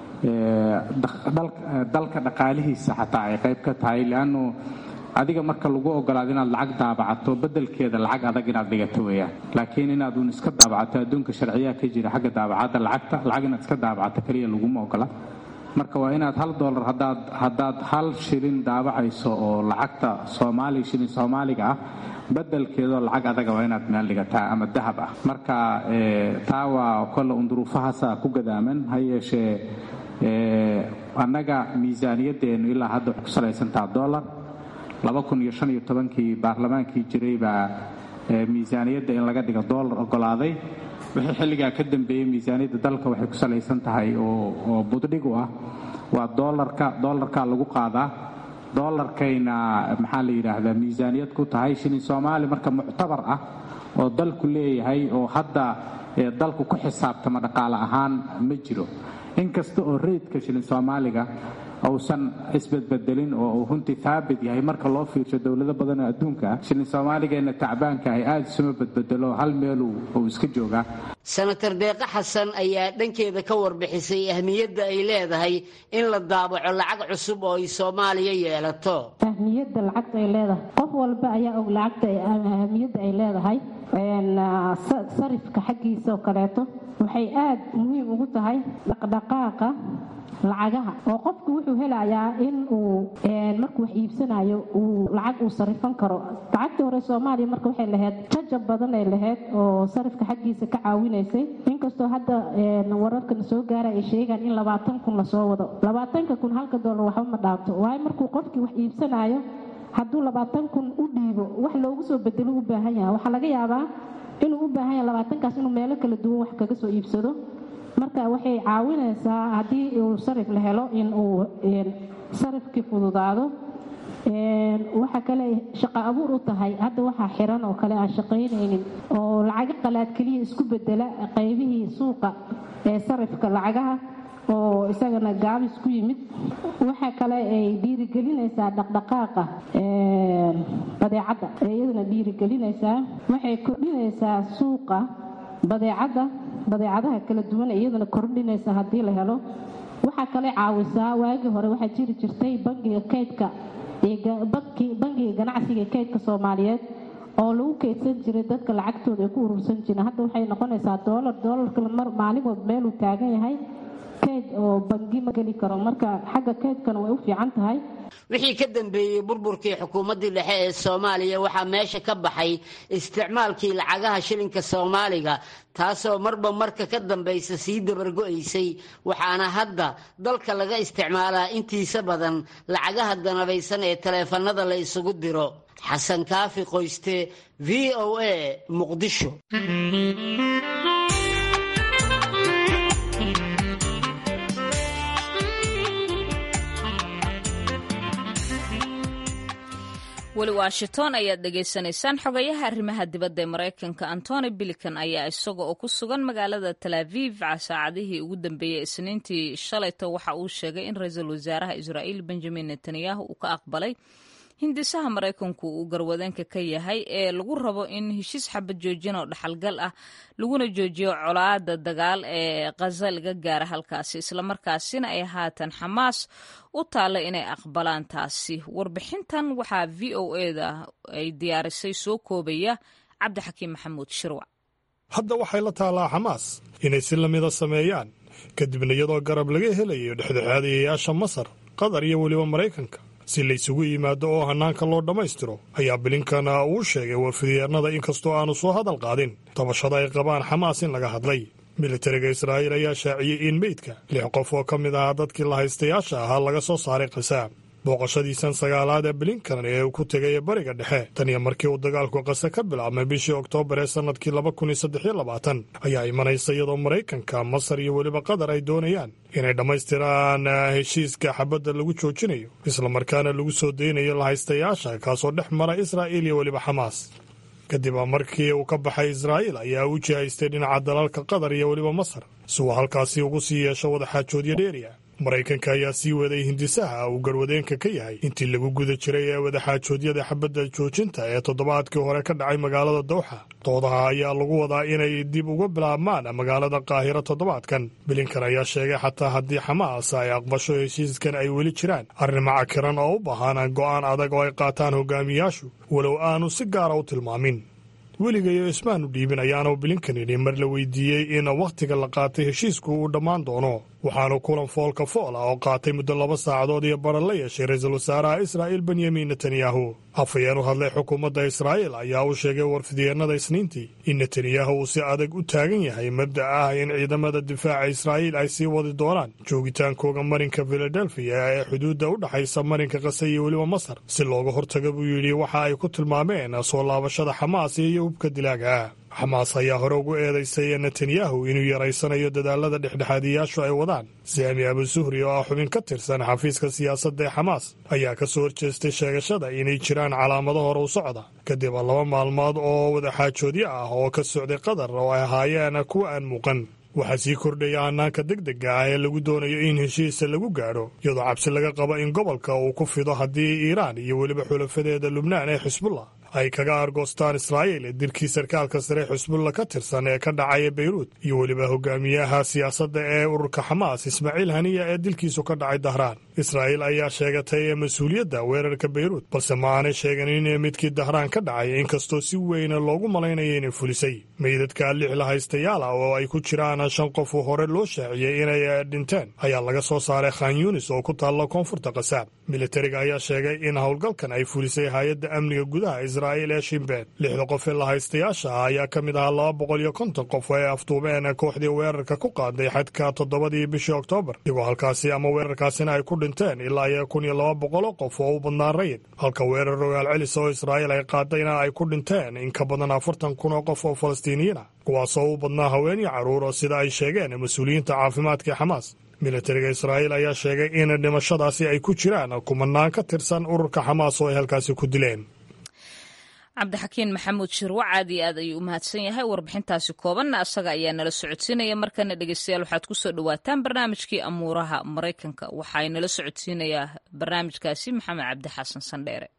dalka dhaqaalihiisa xataa ay qayb ka tahay leannu adiga marka lagu ogolaado inaad lacag daabacato bedelkeeda lacag adag inaad dhigato weeyaan laakiin inaad uun iska daabacato adduunka sharciyaa ka jira xagga daabacadda lacagta lacag inaad iska daabacato kaliya laguma ogola marka waa inaad hal dolar hadaad haddaad hal shilin daabacayso oo lacagta soomaali shilin soomaaliga ah bedelkeedoo lacag adaga waa inaad meel dhigataa ama dahab ah marka taa waa kolle un duruufahaasa ku gadaaman ha yeeshee annaga miisaaniyadeennu ilaa hadda waxay ku salaysantaha dolar kii baarlamaankii jiray baa miisaaniyadda in laga dhigo doolar ogolaaday wixii xilligaa ka dambeeyey miisaaniyadda dalka waxay ku salaysan tahay oo buddhig u ah waa doolarka doolarkaa lagu qaadaa doolarkayna maxaa la yidhaahdaa miisaaniyad ku tahay shilin soomaali marka muctabar ah oo dalku leeyahay oo hadda dalku ku xisaabtama dhaqaale ahaan ma jiro inkasta oo reydka shilin soomaaliga uusan isbedbedelin oo uu runtii haabit yahay marka loo fiirsho dowlado badan oo adduunka ah shilin soomaaligeenna tacbaanka ahy aada isuma bedbedelo hal meel uu iska joogaa senatar deeqo xasan ayaa dhankeeda ka warbixisay ahmiyadda ay leedahay in la daabaco lacag cusub oo ay soomaaliya yeelato ahmiyadda lacagta ay leedahay qof walba ayaa og lacagta ahmiyadda ay leedahay sarifka xaggiisa oo kaleeto waxay aada muhiim ugu tahay dhaqdhaqaaqa lacagaha oo qofku wuxuu helayaa in uu markuu wax iibsanayo uu lacag uu sarifan karo lacagtii hore soomaaliya marka waxay lahayd jajab badan ay lahayd oo sarifka xaggiisa ka caawinaysay inkastoo hadda wararkana soo gaara ay sheegaan in labaatan kun lasoo wado labaatanka kun halka doolar waxba ma dhaabto waayo markuu qofkii wax iibsanayo hadduu labaatan kun u dhiibo wax loogu soo bedelo u baahan yahay waxaa laga yaabaa inuu u baahan yahay labaatankaas inuu meelo kala duwan wax kaga soo iibsado marka waxay caawinaysaa haddii uu sarif la helo in uu sarifkii fududaado waxa kale shaqo abuur u tahay hadda waxaa xiran oo kale aan shaqaynaynin oo lacago qalaad keliya isku bedela qaybihii suuqa ee sarifka lacagaha oo isagana gaabis ku yimid waxa kale ay dhiirigelinaysaa dhaqdhaqaaqa badeecadda iyadana dhiirigelinaysaa waxay kordhinaysaa suuqa badeecadda badeecadaha kala duwan iyadana kordhinaysa haddii la helo waxaa kale caawisaa waagii hore waxaa jiri jirtay bangiga kaydka bangiga ganacsiga ee kaydka soomaaliyeed oo lagu kaydsan jiray dadka lacagtooda ay ku urursan jireen hadda waxay noqonaysaa doolar doolarka maalin walba meeluu taagan yahay kayd oo bangi ma geli karo marka xagga kaydkana way u fiican tahay wixii ka dambeeyey burburkii xukuumaddii dhexe ee soomaaliya waxaa meesha ka baxay isticmaalkii lacagaha shilinka soomaaliga taasoo marba marka ka dambaysa sii dabargo'aysay waxaana hadda dalka laga isticmaalaa intiisa badan lacagaha danabaysan ee taleefannada la isugu diro xasan kaafi qoyste v o a muqdisho weli washington ayaad dhegaysanaysaan xogayaha arrimaha dibadda ee maraykanka antony bilikan ayaa isaga oo ku sugan magaalada talaaviv saacadihii ugu dambeeyey isniintii shalayto waxa uu sheegay in ra-iisul wasaaraha israa'iil benjamin netanyahu uu ka aqbalay hindisaha maraykanku uu garwadeenka ka yahay ee lagu rabo in heshiis xabad joojin oo dhaxalgal ah laguna joojiyo colaada dagaal ee khaza laga gaara halkaasi islamarkaasina ay haatan xamaas u taalla inay aqbalaan taasi warbixintan waxaa v o eda ay diyaarisay soo koobaya cabdixakiim maxamuud shirwac hadda waxay la taallaa xamaas inay si lamida sameeyaan kadibna iyadoo garab laga helayo dhexdhexaadayayaasha masar qatar iyo weliba maraykanka si laysugu yimaado oo hannaanka loo dhammaystiro ayaa bilinkana uu sheegay warfidyeenada inkastoo aanu soo hadal qaadin tabashada ay qabaan xamaas in laga hadlay militariga israa'iil ayaa shaaciyey in meydka lix qof oo ka mid ahaa dadkii lahaystayaasha ahaa laga soo saaray khasaam booqashadiisan sagaalaad ee bilinkan ee uu ku tegay bariga dhexe tan iyo markii uu dagaalku qase ka bilaabmay bishii oktoobar ee sannadkii ayaa imanaysa iyadoo maraykanka masar iyo weliba qatar ay doonayaan inay dhammaystiraan heshiiska xabadda lagu joojinayo islamarkaana lagu soo daynayo lahaystayaasha kaasoo dhex mara israa'iil iyo weliba xamaas kadib markii uu ka baxay israa'iil ayaa u jihaystay dhinaca dalalka qatar iyo weliba masar si uu halkaasi ugu sii yeesho wadaxaajoodyo dheeriya maraykanka ayaa sii waday hindisaha uu garwadeenka ka yahay intii lagu guda jiray ee wadaxaajoodyada xabadda joojinta ee toddobaadkii hore ka dhacay magaalada dawxa doodaha ayaa lagu wadaa inay dib uga bilaabmaan magaalada qaahiro toddobaadkan bilinkan ayaa sheegay xataa haddii xamaas ay aqbasho heshiiskan ay weli jiraan arrimo cakiran oo u baahan go'aan adag oo ay qaataan hogaamiyaashu walow aanu si gaara u tilmaamin weligayo ismaanu dhiibin ayaanu bilinkan idhi mar la weydiiyey in wakhtiga la qaatay heshiisku uu dhammaan doono waxaanu kulan foolka fool ah oo qaatay muddo laba saacadood iyo baran la yeeshay ra-iisul wasaaraha israa'iil benyamin netanyahu afhayeen u hadlay xukuumadda israa'iil ayaa u sheegay warfidyeenada isniintii in netanyahu uu si adag u taagan yahay mabda ah in ciidamada difaaca israa'iil ay sii wadi doonaan joogitaankooga marinka filadelfiya ee xuduudda u dhexaysa marinka kase iyo weliba masar si looga hortaga buu yidhi waxa ay ku tilmaameen soo laabashada xamaas iyo hubka dilaaga ah xamaas ayaa hore ugu eedaysay netanyahu inuu yaraysanayo dadaalada dhexdhexaadiyaashu ay wadaan saami abu suhri oo ah xubin ka tirsan xafiiska siyaasadda ee xamaas ayaa ka soo horjeestay sheegashada inay jiraan calaamado hore u socda kadib laba maalmood oo wadaxaajoodyo ah oo ka socday qatar oo ay ahaayeen kuwa aan muuqan waxaa sii kordhaya hannaanka degdega ah ee lagu doonayo in heshiisa lagu gaadho iyadoo cabsi laga qabo in gobolka uu ku fido haddii iiraan iyo weliba xulafadeeda lubnaan ee xisbullah ay kaga argoostaan israa'iil dilkii sarkaalka sare xusbulla ka tirsan ee ka dhacaya beyruut iyo weliba hogaamiyaha siyaasadda ee ururka xamaas ismaaciil haniya ee dilkiisu ka dhacay dahraan israa'iil ayaa sheegatay mas-uuliyadda weerarka beyruut balse ma aanay sheeganin midkii dahraan ka dhacay inkastoo si weyn loogu malaynaya inay fulisay meydadka lix lahaystayaala oo ay ku jiraan shan qof hore loo shaaciyey inay dhinteen ayaa laga soo saaray khan yunis oo ku taalla koonfurta kasaab militariga ayaa sheegay in howlgalkan ay fulisay hay-adda amniga gudaha israa'iil ee shimbeen lixda qof ee lahaystayaasha ah ayaa ka mid ahaa laba boqol iyo konton qof oo ay afduubeen kooxdii weerarka ku qaaday xadka toddobadii bishii oktoobar digoo halkaasi ama weerarkaasina ay ku dhinteen ilaa iyo kun iyo laba boqoloo qof oo u badnaan rayid halka weerar rogaal celis oo israa'iil ay qaadayna ay ku dhinteen in ka badan afartan kun oo qof oo falastiiniyiin ah kuwaasoo u badnaa haween iyo carruur oo sida ay sheegeen mas-uuliyiinta caafimaadka ee xamaas militariga israa'iil ayaa sheegay in dhimashadaasi ay ku jiraan kumanaan ka tirsan ururka xamaas oo ay halkaasi ku dileen cabdixakiin maxamuud shirwac aad iyo aad ayuu u mahadsan yahay warbixintaasi koobanna asaga ayaa nala socodsiinaya markana dhegeystayaal waxaad ku soo dhowaataan barnaamijkii amuuraha maraykanka waxaa nala socodsiinayaa barnaamijkaasi maxamed cabdi xasan sandheere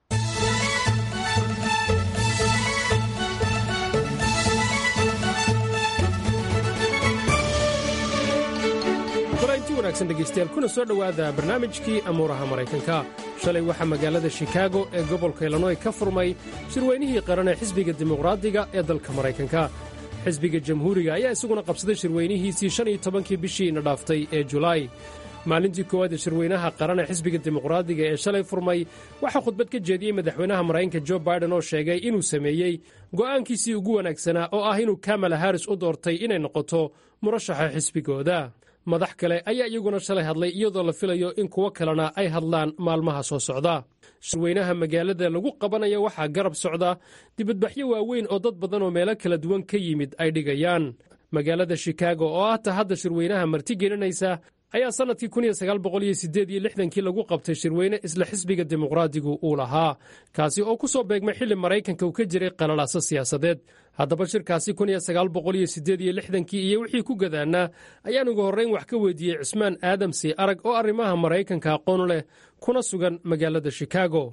inti wanaagsan dhegaystayaal kuna soo dhowaada barnaamijkii amuuraha maraykanka shalay waxaa magaalada shikaago ee gobolka illinoy ka furmay shirweynihii qaran ee xisbiga dimuqraadiga ee dalka maraykanka xisbiga jamhuuriga ayaa isaguna qabsaday shirweynihiisii shan iyo tobankii bishiina dhaaftay ee julaay maalintii koowaad ee shirweynaha qaran ee xisbiga dimuqraadiga ee shalay furmay waxaa khudbad ka jeediyey madaxweynaha maraykanka jo baiden oo sheegay inuu sameeyey go'aankiisii ugu wanaagsanaa oo ah inuu kamala haris u doortay inay noqoto murashaxa xisbigooda madax kale ayaa iyaguna shalay hadlay iyadoo la filayo in kuwo kalena ay hadlaan maalmaha soo socda shirweynaha magaalada lagu qabanaya waxaa garab socda dibadbaxyo waaweyn oo dad badan oo meelo kala duwan ka yimid ay dhigayaan magaalada shikaago oo ah ta hadda shirweynaha martigelinaysa ayaa sannadkii kii lagu qabtay shirweyne isla xisbiga dimuqraadigu uu lahaa kaasi oo ku soo beegmay xilli maraykanka uu ka jiray qalalaaso siyaasadeed haddaba shirkaasi kii iyo wixii ku gadaannaa ayaan ugu horrayn wax ka weydiiyey cismaan aadamsi arag oo arrimaha maraykanka aqoon leh kuna sugan magaalada shikaago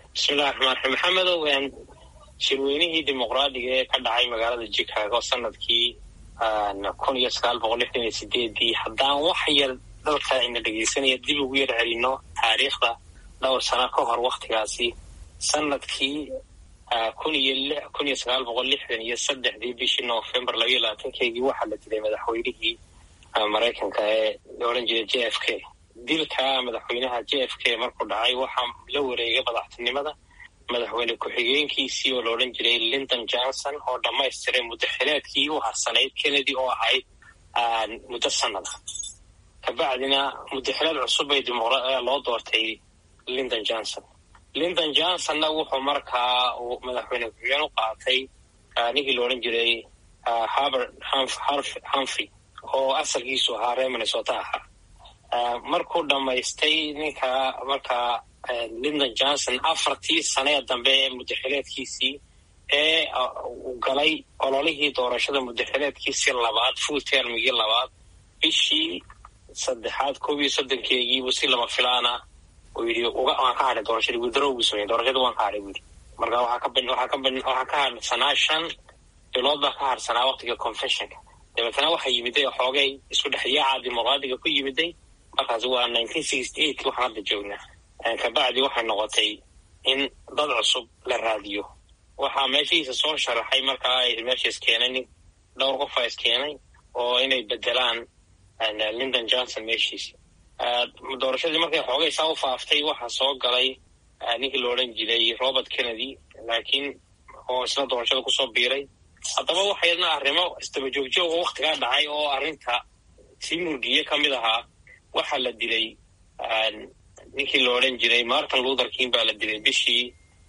bismillahi raxmaan raxiim maxamedow shirweynihii dimuqraadiga ee ka dhacay magaalada chicago sanadkii kun iyo sagaal boqol lixdan iyo sideedii haddaan wax yar dalka ina dhegeysanaya dib ugu yar celino taariikhda dhowr sano ka hor waktigaasi sanadkii kun iyo kun iyo sagaal boqol lixdan iyo saddexdii bishii november labaiyo labaatankeygii waxaa la dilay madaxweynihii maraykanka ee la odhan jiray j f k dilka madaxweynaha j f k markuu dhacay waxaa la wareegay madaxtinimada madaxweyne ku-xigeenkiisii oo la odhan jiray linton johnson oo dhammaystiray muddo xileedkii u harsanayd kennedy oo ahayd muddo sanada kabacdina muddo xileed cusub bay loo doortay linton johnson linton johnsonna wuxuu markaa uu madaxweyne ku-xigeen u qaatay ninkii la odhan jiray harbert humphrey oo asalkiisu ahaa reer minnesota ahaa markuu dhammaystay ninka markaa linton johnson afartii sanee dambe ee muddaxileedkiisii ee uu galay ololihii doorashada muddaxileedkiisii labaad full termigii labaad bishii saddexaad koob iyo soddonkeegiibuu si lama filaana uu yidhi waan ka hadhay doorashadii withdraw buu sameeyey doorashadii waan ka hadhay buu yidhi marka waxaa ka waxaa ka waxaa ka hadhsanaa shan bilood baa ka hadhsanaa waqtiga confessionka dabeetana waxaa yimiday xoogay isku dhexyaaca dimuqraadiga ku yimiday markaas waa nineteen sixty eight waxaan hadda joognaa kabacdi waxay noqotay in dad cusub la raadiyo waxaa meeshiisa soo sharaxay markaa meesha iskeenay nin dhowr qofa iskeenay oo inay bedelaan linton johnson meeshiisi doorashadii markay xoogay saa u faaftay waxaa soo galay ninkii la odhan jiray robert kennedy laakiin oo isna doorashada kusoo biiray haddaba waxaydna arrimo isdabajoogjoog oo waktigaa dhacay oo arrinta sii murgiye ka mid ahaa waxaa la dilay ninkii la odhan jiray martin luther king baa la dilay bishii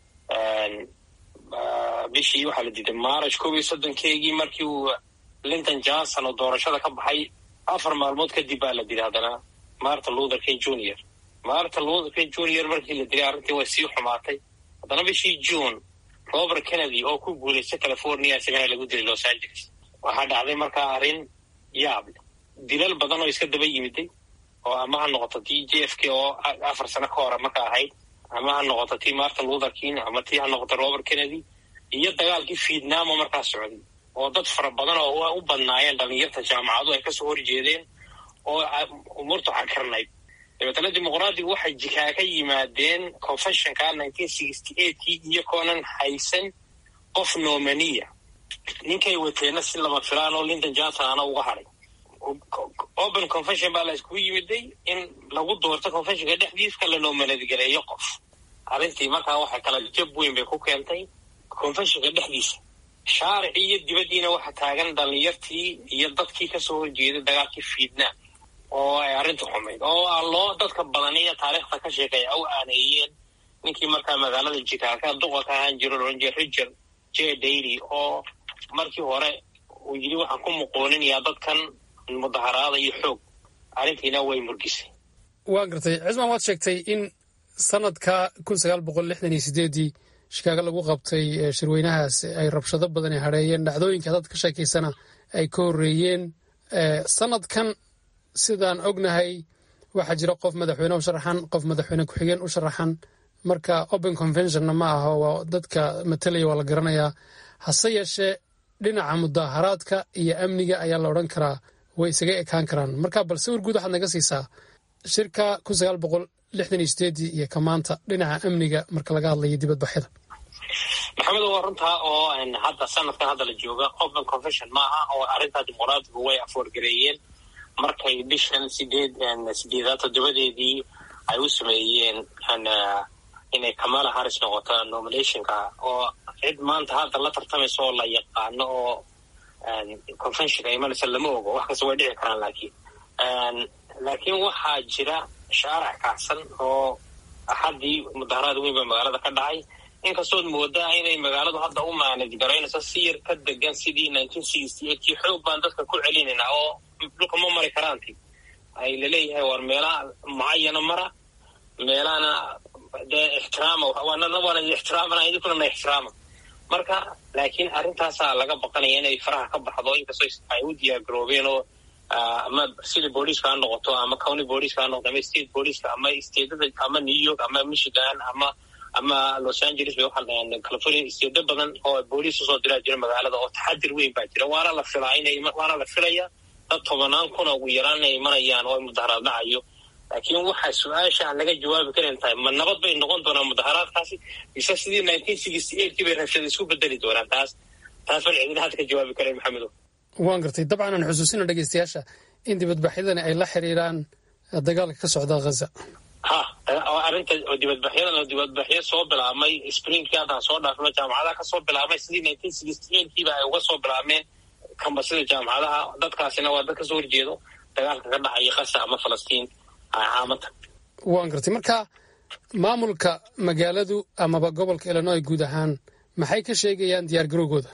bishii waxaa la dilay march koob iyo soddonkeegii markii uu linton johnson oo doorashada ka baxay afar maalmood kadib baa la dilay haddana martin luther king junior martin luther king junior markii la dilay arrintii way sii xumaatay haddana bishii june robert kennedy oo ku guulaystay california isagana lagu dilay los angeles waxaa dhacday markaa arrin yaab dilal badan oo iska daba yimiday oo ama ha noqoto tii j f k oo afar sano ka hore marka ahayd ama ha noqoto tii martin luther king ama tii ha noqoto robert kennedy iyo dagaalkii vietnam oo markaa socday oo dad fara badan oo u badnaayeen dhalinyarta jaamacadu ay kasoo horjeedeen oo umuurta xakarnayd dabeetana dimuqraadigu waxay jikaa ka yimaadeen confessionka nineteen sixty eightkii iyakoonan haysan qof nomaniya ninkay wateenna si lama filaan oo linton johnson ana uga hadhay open confession baa la iskugu yimiday in lagu doorto confessionka dhexdiiska la noomanadgaleeyo qof arrintii markaa waxay kala jab weyn bay ku keentay confessionka dhexdiisa shaaricii iyo dibaddiina waxa taagan dhalinyartii iyo dadkii kasoo horjeeday dagaalkii vietnam oo ay arrinta xumayd oo aan loo dadka badaniyo taariikhda ka sheekaya u aaneeyeen ninkii markaa magaalada jikaaka duqa ka ahaan jiro loodhan jira richard j dairy oo markii hore uu yidhi waxaan ku muqooninayaa dadkan mudaharaada iyo xoog arrintiina way murgisay waa gartay cismaan waad sheegtay in sanadka kun sagaal boqol lixdan iyo sideedii shikaago lagu qabtay shirweynahaas ay rabshado badani hadheeyeen dhacdooyinka dad ka sheekaysana ay ka horreeyeen sanadkan sidaan ognahay waxaa jira qof madaxweyne u sharaxan qof madaxweyne ku-xigeen u sharaxan marka open conventionna ma aha waa dadka matalaya waa la garanayaa hase yeeshee dhinaca mudaharaadka iyo amniga ayaa la odhan karaa way isaga ekaan karaan marka bal sawir guud waxaad naga siisaa shirka kun sagaal boqol lixdan iyo sideedii iyo ka maanta dhinaca amniga marka laga hadlayo dibadbaxyada maxamed waa runtaa oo hadda sanadkan hadda la jooga open confession maaha oo arrintaa dimuqraadigu way afoorgareeyeen markay bishan sideed sideedaad toddobadeedii ay u sameeyeen inay kamala harris noqoto nominationka oo cid maanta hadda la tartamaysa oo la yaqaano oo conventionka imanaysa lama ogo wax kasta way dhici karaan laakiin laakiin waxaa jira shaarac kacsan oo axaddii mudaharaad weyn baa magaalada ka dhacay inkastood moodaa inay magaaladu hadda u maanaj garaynayso si yar ka degan sidii nineteen sixty eightkii xoog baan dadka ku celinaynaa oo dhulka ma mari karaanti ay laleeyahay war meelaha mucayana mara meelahana dee ixtiraama waana ixtiraamana idinkuna na ixtiraama marka laakiin arrintaasaa laga baqanaya inay faraha ka baxdo inkastoo ay u diyaargaroobeen oo ama sida booliiska ha noqoto ama county booliiska ha noqoto ama state booliiska ama stateda ama new york ama michigan ama ama los angeles bay waxaa california isteedo badan oo booliis usoo diraa jira magaalada oo taxadir weyn baa jira waana la filaa inay waana la filaya dad tobanaan kuna ugu yaraan inay imanayaan oo mudaharaad dhacayo laakiin waxaa su-aasha aan laga jawaabi karan tahay ma nabad bay noqon doonaan mudaharaadkaasi mise sidii nineteen sixty eightkii bay rabshada isku bedeli doonaan taas taas baan cidina hadda ka jawaabi karan maxamedo waan gartay dabcan aan xusuusina dhegeystayaasha in dibadbaxyadani ay la xiriiraan dagaalka ka socda ghaza ha arrinta dibadbaxyadan oo dibadbaxyo soo bilaabmay springkii haddaan soo dhaafno jaamacadaha kasoo bilaabmay sidii nineteen sixty eightkiiba ay uga soo bilaabmeen kambasida jaamacadaha dadkaasina waa dad kasoo horjeedo dagaalka ka dhacaya kasa ama falastiin caamada waan gartay marka maamulka magaaladu amaba gobolka illinois guud ahaan maxay ka sheegayaan diyaar garowgooda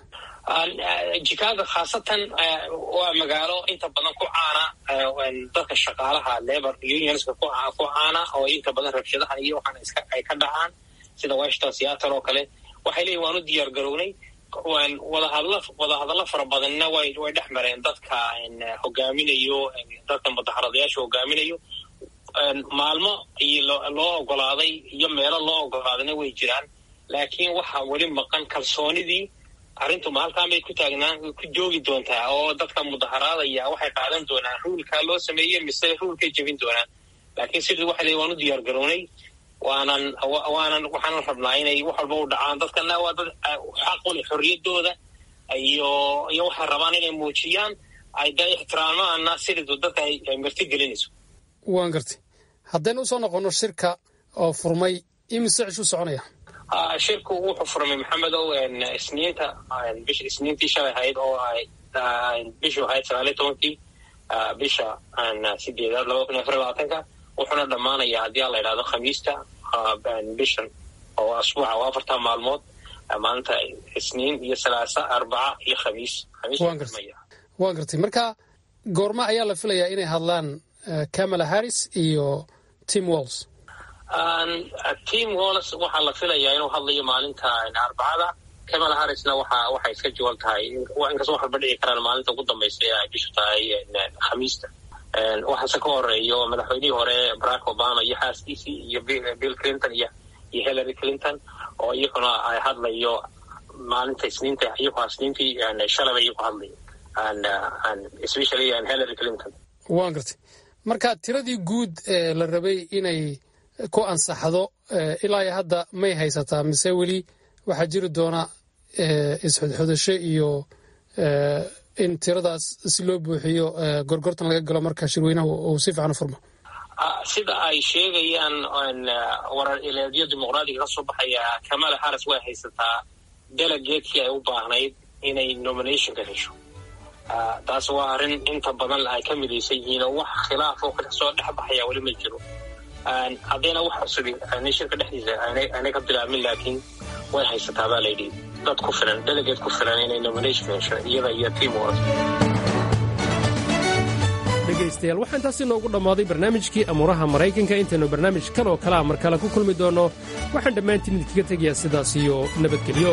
chicago khaasatan waa magaalo inta badan ku caana dadka shaqaalaha labor unionska ku caana oo inta badan rabshadahan iyo waxaan iska ay ka dhacaan sida washington seattle oo kale waxay leeyihin waan u diyaar garownay wadahadla wadahadallo fara badanna way way dhex mareen dadka hogaaminayo dadka mudaharadayaasha hogaaminayo maalmo iyo loo ogolaaday iyo meelo loo ogolaadayna way jiraan laakiin waxaa weli maqan kalsoonidii arrintu ma halkaan bay ku taagnaan ku joogi doontaa oo dadka mudaharaadaya waxay qaadan doonaan ruulkaa loo sameeyey mise ruulkay jebin doonaan laakiin sidii waxa leey waan u diyaar garownay waanan waanan waxaanan rabnaa inay wax walba u dhacaan dadkana waa dad xaq u leh xorriyaddooda iyo iyo waxay rabaan inay muujiyaan ay da ixtiraamaana sidiidu dadka ay marti gelinayso waan gartay haddaynu usoo noqonno shirka oo furmay imise cishu soconaya shirku wuxuu furmay maxamedow isniinta bisha isniintii shalay ahayd oo ay bishu ahayd sagaaliyo tobankii bisha sideedaad laba kun iyo afar labaatanka wuxuuna dhammaanayaa haddii aan la yidhahdo khamiista bishan oo asbuuca oo afarta maalmood maalinta isniin iyo salaasa arbaca iyo khamiis waan gartay marka goorma ayaa la filayaa inay hadlaan camala harris iyo tim walls tim walls waxaa la filayaa inuu hadlayo maalinta arbacada camala harrisna waxa waxay iska jawaal tahay inkastoo wax walba dhici karaan maalinta ugu dambaysa ee ay bishu tahay khamiista waxaase ka horeeyo madaxweynihii hore barack obama iyo xaaskiisii iyo bill clinton iyo iyo hillary clinton oo iyaguna ay hadlayo maalinta isniinta iyagoo isniintii shalaba iyagu hadlayo especially hillary clinton waan gartay marka tiradii guud ee la rabay inay ku ansaxdo ilaa iyo hadda may haysataa mise weli waxaa jiri doona isxudxudasho iyo in tiradaas si loo buuxiyo gorgortan laga galo marka shirweynaha uu si fiican u furmo sida ay sheegayaan warar ileedyo dimuqraadiga ka soo baxaya kamala harris way haysataa delegatekii ay u baahnayd inay nominationka hesho taas waa arrin inta badan ay ka midaysan yihiin oo wax khilaaf oo kasoo dhex baxaya weli ma jiro haddayna wax cusubi shirka dhexdiisa aanay ka bilaabmin laakiin way haysataa baa layidhi dad ku filan delegate ku filan inay nomination hesho iyada iyo team wars dhegaystayaal waxaa intaasi noogu dhammaaday barnaamijkii amuuraha maraykanka intaynu barnaamij kan oo kalea mar kale ku kulmi doonno waxaan dhammaantiin idinkaga tegayaa sidaas iyo nabadgelyo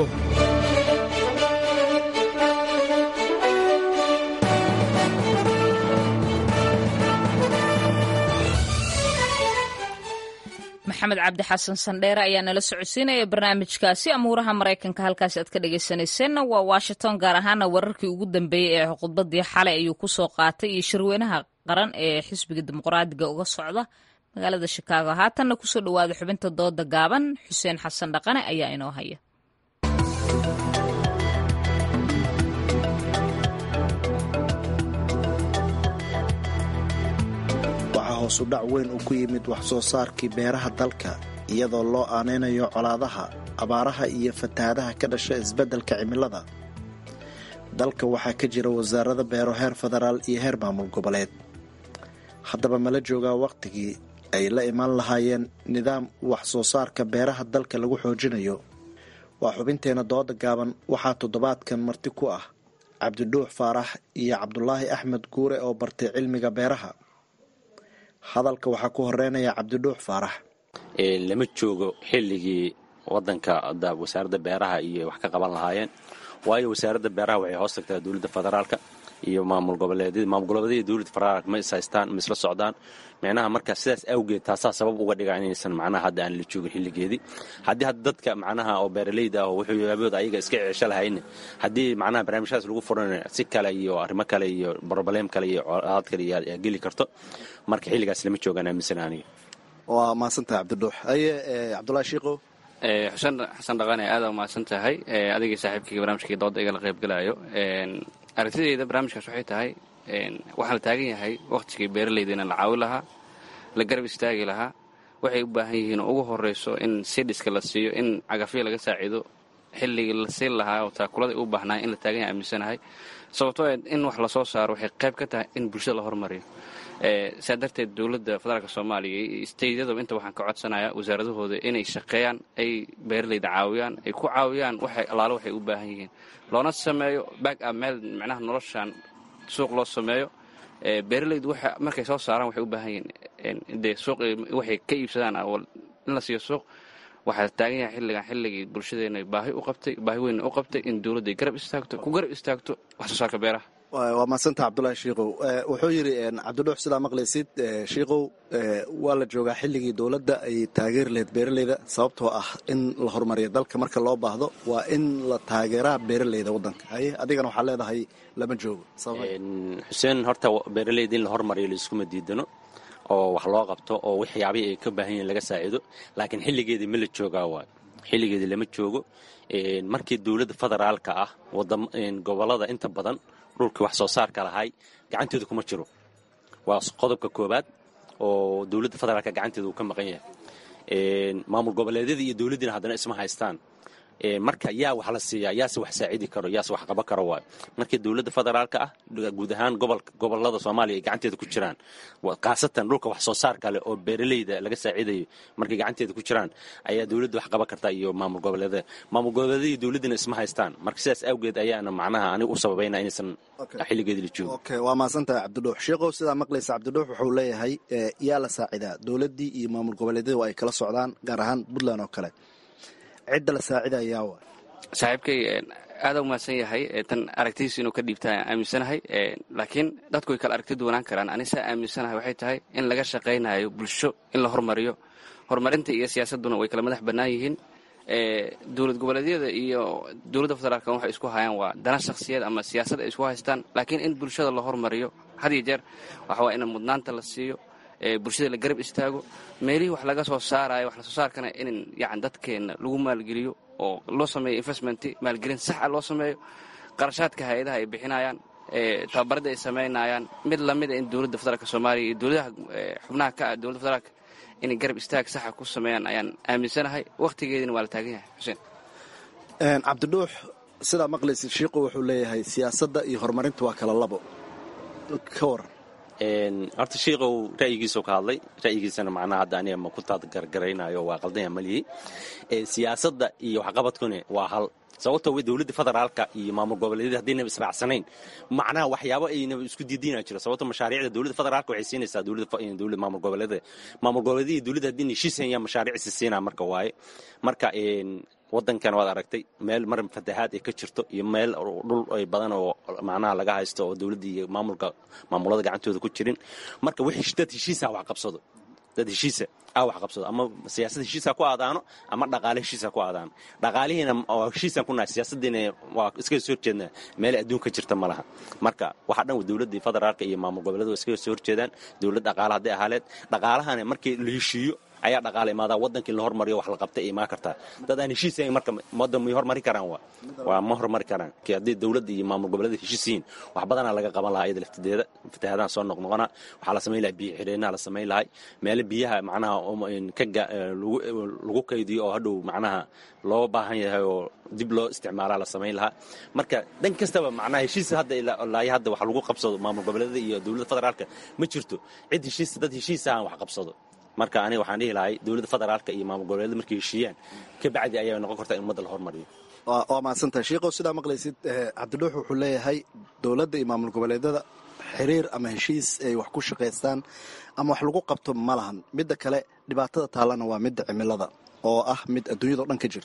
maxamed cabdi xasan sandheere ayaa nala socodsiinaya barnaamijkaasi amuuraha maraykanka halkaasi aad ka dhegaysanayseena waa washington gaar ahaana wararkii ugu dambeeyey ee khudbadii xalay ayuu ku soo qaatay iyo shirweynaha qaran ee xisbiga dimuqraadiga uga socda magaalada shikaago haatanna kusoo dhowaada xubinta dooda gaaban xuseen xasan dhaqane ayaa inoo haya waxaa hoosu dhac weyn uu ku yimid wax soo saarkii beeraha dalka iyadoo loo aanaynayo colaadaha abaaraha iyo fatahaadaha ka dhasha isbeddelka cimilada dalka waxaa ka jira wasaarada beero heer federaal iyo heer maamul goboleed haddaba mala joogaa wakhtigii ay la imaan lahaayeen nidaam wax soo saarka beeraha dalka lagu xoojinayo waa xubinteena dooda gaaban waxaa toddobaadkan marti ku ah cabdidhuux faarax iyo cabdulaahi axmed guure oo bartay cilmiga beeraha hadalka waxaa ku horeynaya cabdidhuux faarax lama joogo xilligii wadanka wasaaradda beeraha iyo wax ka qaban lahaayeen waayo wasaaradda beeraha waxay hoos tagtaa dowladda federaalka iyo maamul goboleedyada maamul goboleedyada dowladda federaalka ma is haystaan ma isla socdaan micnaha marka sidaas awgeed taasaa sabab uga dhiga inaysan macnaha hadda aan la joogin xilligeedii haddii hadda dadka macnaha oo beeraleyda ah oo wuxuu yaabooda ayaga iska ceesho lahayne haddii macnaha barnaamijyadaas lagu furan si kale iyo arrimo kale iyo broblem kale iyo colaad kale yaa geli karto marka xilligaas lama joogaan aaminsan aniga waa mahadsantahay cabdiduux aye cabdulahi shiikow xuseen xasan dhaqane aada umahadsan tahay adigii saaxiibkayga barnaamijkii dooda igala qaybgalayo aragtidayda barnaamijkaas waxay tahay waxaa la taagan yahay wakhtigii beeralayda in la caawi lahaa la garab istaagi lahaa waxay u baahan yihiin ugu horeyso in sidhiska la siiyo in cagafyo laga saaciido xilligii la siin lahaa oo taakulada u baahnaa in la taagan yahay aaminsanahay sababtoo in wax lasoo saaro waxay qayb ka tahay in bulshada la hormariyo saa darteed dowladda federaalk soomaaliya iyo steydyadaba inta waxaan ka codsanayaa wasaaradahooda inay shaqeeyaan ay beeralayda caawiyaan ay ku caawiyaan waxay allaalo waxay u baahan yihiin loona sameeyo back up meel micnaha noloshan suuq loo sameeyo beeralaydu waxa markay soo saaraan waxay u baahan yihiin dee suuq waxay ka iibsadaan in la siiyo suuq waxaa taagan yahay xilligan xilligii bulshadeena baahi u qabtay baahi weyn u qabtay in dowladday garab istaagto ku garab istaagto wax soo saarka beeraha waa mahadsanta cabdulahi shiikow wuxuu yidhi cabdidhuux sidaa maqlaysid shiikow waa la joogaa xilligii dowladda ay taageeri lahayd beeraleyda sababtoo ah in la horumariyo dalka marka loo baahdo waa in la taageeraa beeraleyda waddanka haye adigana waxaa leedahay lama joogo xuseen horta beeraleyda in la hormariyo laiskuma diidano oo wax loo qabto oo waxyaabihii ay ka baahan yihiin laga saaciido laakiin xilligeedii ma la joogaa waay xilligeedii lama joogo markii dowladda federaalka ah gobolada inta badan dhulkii wax soo saarka lahay gacanteedu kuma jiro waa qodobka koobaad oo dowladda federaalka gacanteeda uu ka maqan yahay maamul goboleedyada iyo dowladdiina haddana isma haystaan marka yaa wax la siiyaa yaase wax saacidi karo yaase wax qaban karo waayo markii dowladda federaalka ah guud ahaan gobolada soomaaliya ay gacanteeda ku jiraan khaasatan dhulka wax soo saar kale oo beeraleyda laga saaciidayo markay gacanteeda ku jiraan ayaa dowladda wax qaban karta iyo maamul goboleedyada maamul goboleedyada iyo dowladdina isma haystaan marka sidaas awgeed ayaana macnaha aniga u sababayna inaysan xilligeedi la joogo okay waa mahadsantahay cabdidhuux sheikow sidaa maqlaysa cabdidhuux wuxuu leeyahay yaa la saacidaa dowladdii iyo maamul goboleedyada waa ay kala socdaan gaar ahaan puntland oo kale cidda la saacidayaa wa saaxiibkay aada u mahadsan yahay tan aragtidiisa inuu ka dhiibtaa aaminsanahay laakiin dadku way kala aragti duwanaan karaan anisaa aaminsanahay waxay tahay in laga shaqaynayo bulsho in la hormariyo horumarinta iyo siyaasadduna way kala madax bannaan yihiin dowlad goboleedyada iyo dowladda federaalk waxay isku hayaan waa dana shakhsiyeed ama siyaasad ay isku haystaan laakiin in bulshada la hormariyo had iyo jeer waxa waa in mudnaanta la siiyo bulshada la garab istaago meelihii wax laga soo saarayo wax lasoo saarkana in yan dadkeenna lagu maalgeliyo oo loo sameeyo investment maalgelin saxa loo sameeyo qarashaadka hay-adaha ay bixinayaan tababaradda ay samaynayaan mid lamida in dowladda federaalk soomaaliya iyo dowladaha xubnaha ka ah dowladda federaalk inay garab istaag saxa ku sameeyaan ayaan aaminsanahay wakhtigeediina waa la taagan yahay xuseen cabdidhuux sidaa maqlaysid shiiqu wuxuu leeyahay siyaasadda iyo horumarinta waa kala labo ka waran horta shiikow ra'yigiisuu ka hadlay ra'yigiisana macnaha hadda aniga ma ku taadgargaraynayo waa qaldanya malihi siyaasadda iyo waxqabadkuna waa hal sababtoo dowladda federaalka iyo maamul goboleedyada haddaynaba israacsanayn macnaha waxyaabo aynaba isku diidina jiro sababto mashaariicda dowladda federaalka waxay siinaysaa dowladda maamul goboleedyada maamul goboleedyada iyo dowladda haddii heshiisayaan mashaariicisi siinaa marka waaye marka wadankan waad aragtay meel mar fatahaad ay ka jirto iyo meel dhul ay badan oo macnaha laga haysto oo dowladda iyo maamulka maamulada gacantooda ku jirin marka wixii dad heshiisa wax qabsado dad heshiisa ah wax qabsado ama siyaasad heshiisa ku aadaano ama dhaqaale heshiisa ku aadaano dhaqaalihiina oo heshiisaan ku nahay siyaasadiina waa iskaga soo horjeednaa meel adduunka jirta ma laha marka waxaa dhan dowladda federaalka iyo maamul goboleed waa iskaga soo horjeedaan dowlad dhaqaale hadday ahaaleed dhaqaalahana markii la heshiiyo ayaa dhaqaala imaadaa wadankii la hormariyo wax la qabtay imaan kartaa dad aan heshiisayn marka wadan may hormari karaan waa waa ma hormari karaan kii haddii dowladda iyo maamul goboleeda heshiisiin wax badanaa laga qaban lahaa iyada laftideeda fatahaadaan soo noqnoqona waxaa la samayn lahaa biyo xidheenaa la samayn lahay meelo biyaha macnaha ka lagu kaydiyo oo hadhow macnaha loo baahan yahay oo dib loo isticmaalaa la samayn lahaa marka dhan kastaba macnaha heshiisa hadda ilaa hadda wax lagu qabsado maamul goboleeda iyo dowladda federaalka ma jirto cid heshiisa dad heshiisa aan wax qabsado marka aniga waxaan dhihi lahay dowladda federaalka iyo maamul goboleeda markay heshiiyaan kabacdi ayaa noqon kartaa in ummadda la hormariyo waa mahadsantahay shiikow sidaa maqlaysid cabdidhuux wuxuu leeyahay dowladda iyo maamul goboleedyada xiriir ama heshiis ay wax ku shaqaystaan ama wax lagu qabto ma lahan midda kale dhibaatada taallana waa midda cimilada oo ah mid adduunyadao dhan ka jirto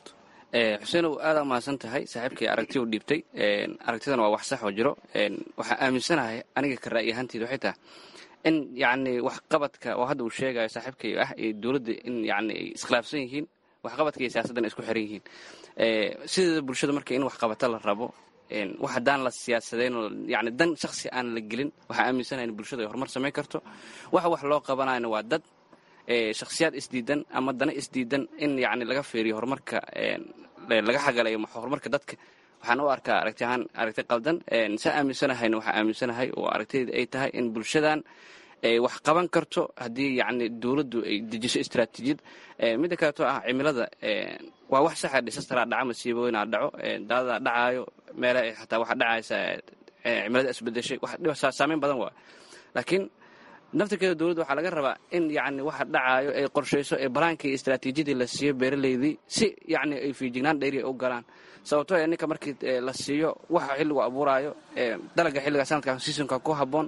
xuseenow aada umahadsan tahay saaxiibkii aragti u dhiibtay aragtidan waa wax sax oo jiro waxaa aaminsanahay aniga ka ra'yi ahaanteed waxay tahay in yacni waxqabadka oo hadda uu sheegayo saaxiibkay ah iyo dowladda in yacni ay iskhilaafsan yihiin waxqabadka iyo siyaasaddan ay isku xiran yihiin sideeda bulshada marka in waxqabata la rabo wax haddaan la siyaasadayn yani dan shaksi aan la gelin waxaa aaminsanahay in bulshada ay horumar samayn karto waxa wax loo qabanayna waa dad shakhsiyaad isdiidan ama dana isdiidan in yani laga feeriyo horumarka laga xagalayo horumarka dadka waxaan u arkaa aragti ahaan aragti qaldan saa aaminsanahayna waxaa aaminsanahay oo aragtiyada ay tahay in bulshadan ay wax qaban karto haddii yani dowladdu ay dejiso istraatiijiyad midda kaleeto ah cimilada waa wax saxa dhisastaraa dhaca masiibooyinaa dhaco daadadaa dhacaayo meele xataa waxa dhacaysa cimilada isbedeshay wax saameyn badan waa laakiin naftirkeeda dowladda waxaa laga rabaa in yani waxa dhacaayo ay qorshayso ee balaankii istraatiijiyadii la siiyo beeraleydii si yani ay fiijignaan dheeri u galaan sababtoo ee ninka markii la siiyo waxa xilligu abuuraayo dalaga xilliga sanadkan seasonka ku habboon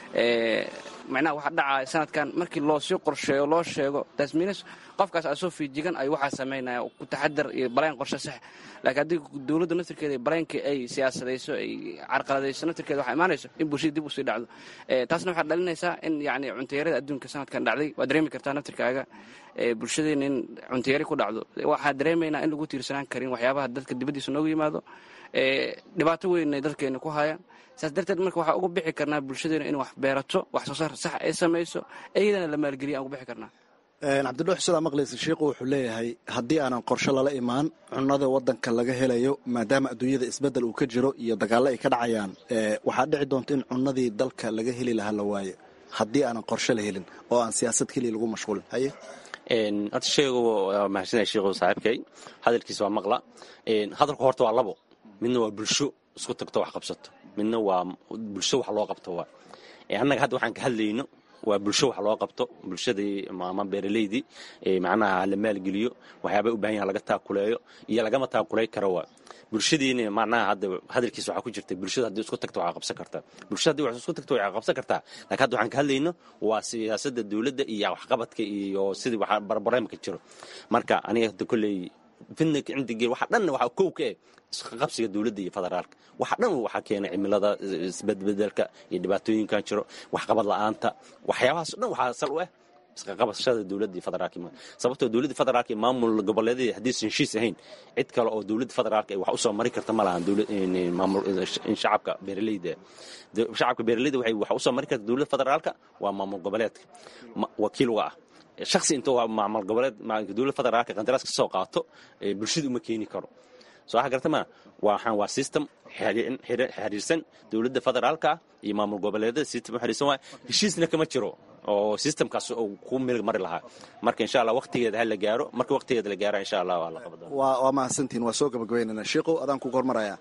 macnaha waxa dhacaayo sanadkan markii loo sii qorsheeyo loo sheego tasmiinis qofkaas asoo fiijigan ay waxaa samaynaya ku taxadar iyo balaan qorshe sax laakiin haddii dowladda naftirkeeda balaankii ay siyaasadayso ay carqaladayso naftirkeeda waxaa imaanayso in bulshada dib usii dhacdo taasna waxaa dhalinaysaa in yani cuntayarada adduunka sanadkan dhacday waad dareemi kartaa naftirkaaga bulshadeena in cuntayari ku dhacdo waxaa dareemaynaa in lagu tiirsanaan karin waxyaabaha dadka dibaddiisa noogu yimaado dhibaato weynay dadkeena ku hayaan saas darteed marka waxaa uga bixi karnaa bulshadeena in wax beerato wax soo saar sax ay samayso iyadana la maalgeliya aan uga bixi karnaa cabdidhuux sidaa maqlaysa sheikhu wuxuu leeyahay haddii aanan qorshe lala imaan cunada wadanka laga helayo maadaama adduunyada isbeddel uu ka jiro iyo dagaallo ay ka dhacayaan waxaa dhici doonta in cunadii dalka laga heli lahaa la waayo haddii aanan qorshe la helin oo aan siyaasad keliya lagu mashquulin haye horta sheegu waa mahadsanaya sheekhu saaxiibkay hadalkiisa waa maqla hadalku horta waa labo midna waa bulsho isku tagto wax qabsato midna waa bulsho wax loo qabto waa annaga hadda waxaan ka hadlayno waa bulsho wax loo qabto bulshadii ama beeraleydii macnaha la maalgeliyo waxyaaba u baahan yaha laga taakuleeyo iyo lagama taakulay karo waa bulshadiina macnaha hadda hadalkiisa waxaa ku jirta bulshada haddii isku tagto waxaa qabsan kartaa bulshada haddii wax isku tagto waxaa qabsan kartaa laakiin hadda waxaan ka hadlayno waa siyaasadda dowladda iyo waxqabadka iyo sidii wax barbareemka jiro marka aniga hadda kolley fidna cindigii waxa dhan waxa kow ka eh isqaqabsiga dowladda iyo federaalka waxa dhan waxaa keenay cimilada isbedbedelka iyo dhibaatooyinkan jiro waxqabad la'aanta waxyaabahaas dhan waxaa sal u ah isqaqabashada dowladda iyo federaalka sababtoo dowladda federaalka iyo maamul goboleedyada haddaysan heshiis ahayn cid kale oo dowladda federaalka ay wax usoo mari karta ma lahan shacabka beeraleyda shacabka beeraleyda waxay wax usoo mari karta dowladda federaalka waa maamul goboleedka wakiil uga ah shaksi inta waa maamul goboleed dowladda federaalka qandaraas ka soo qaato bulshada uma keeni karo soo waxa garta maa waxaan waa system xiriirsan dowladda federaalka iyo maamul goboleedyada system xiriirsan waay heshiisna kama jiro oo systemkaas uu ku milig mari lahaa marka insha allah waqtigeeda ha la gaaro marka waqtigeeda la gaaro insha allah waa la qabada waa mahadsantihin waa soo gabagabaynana sheikow adaan kugu hormaraya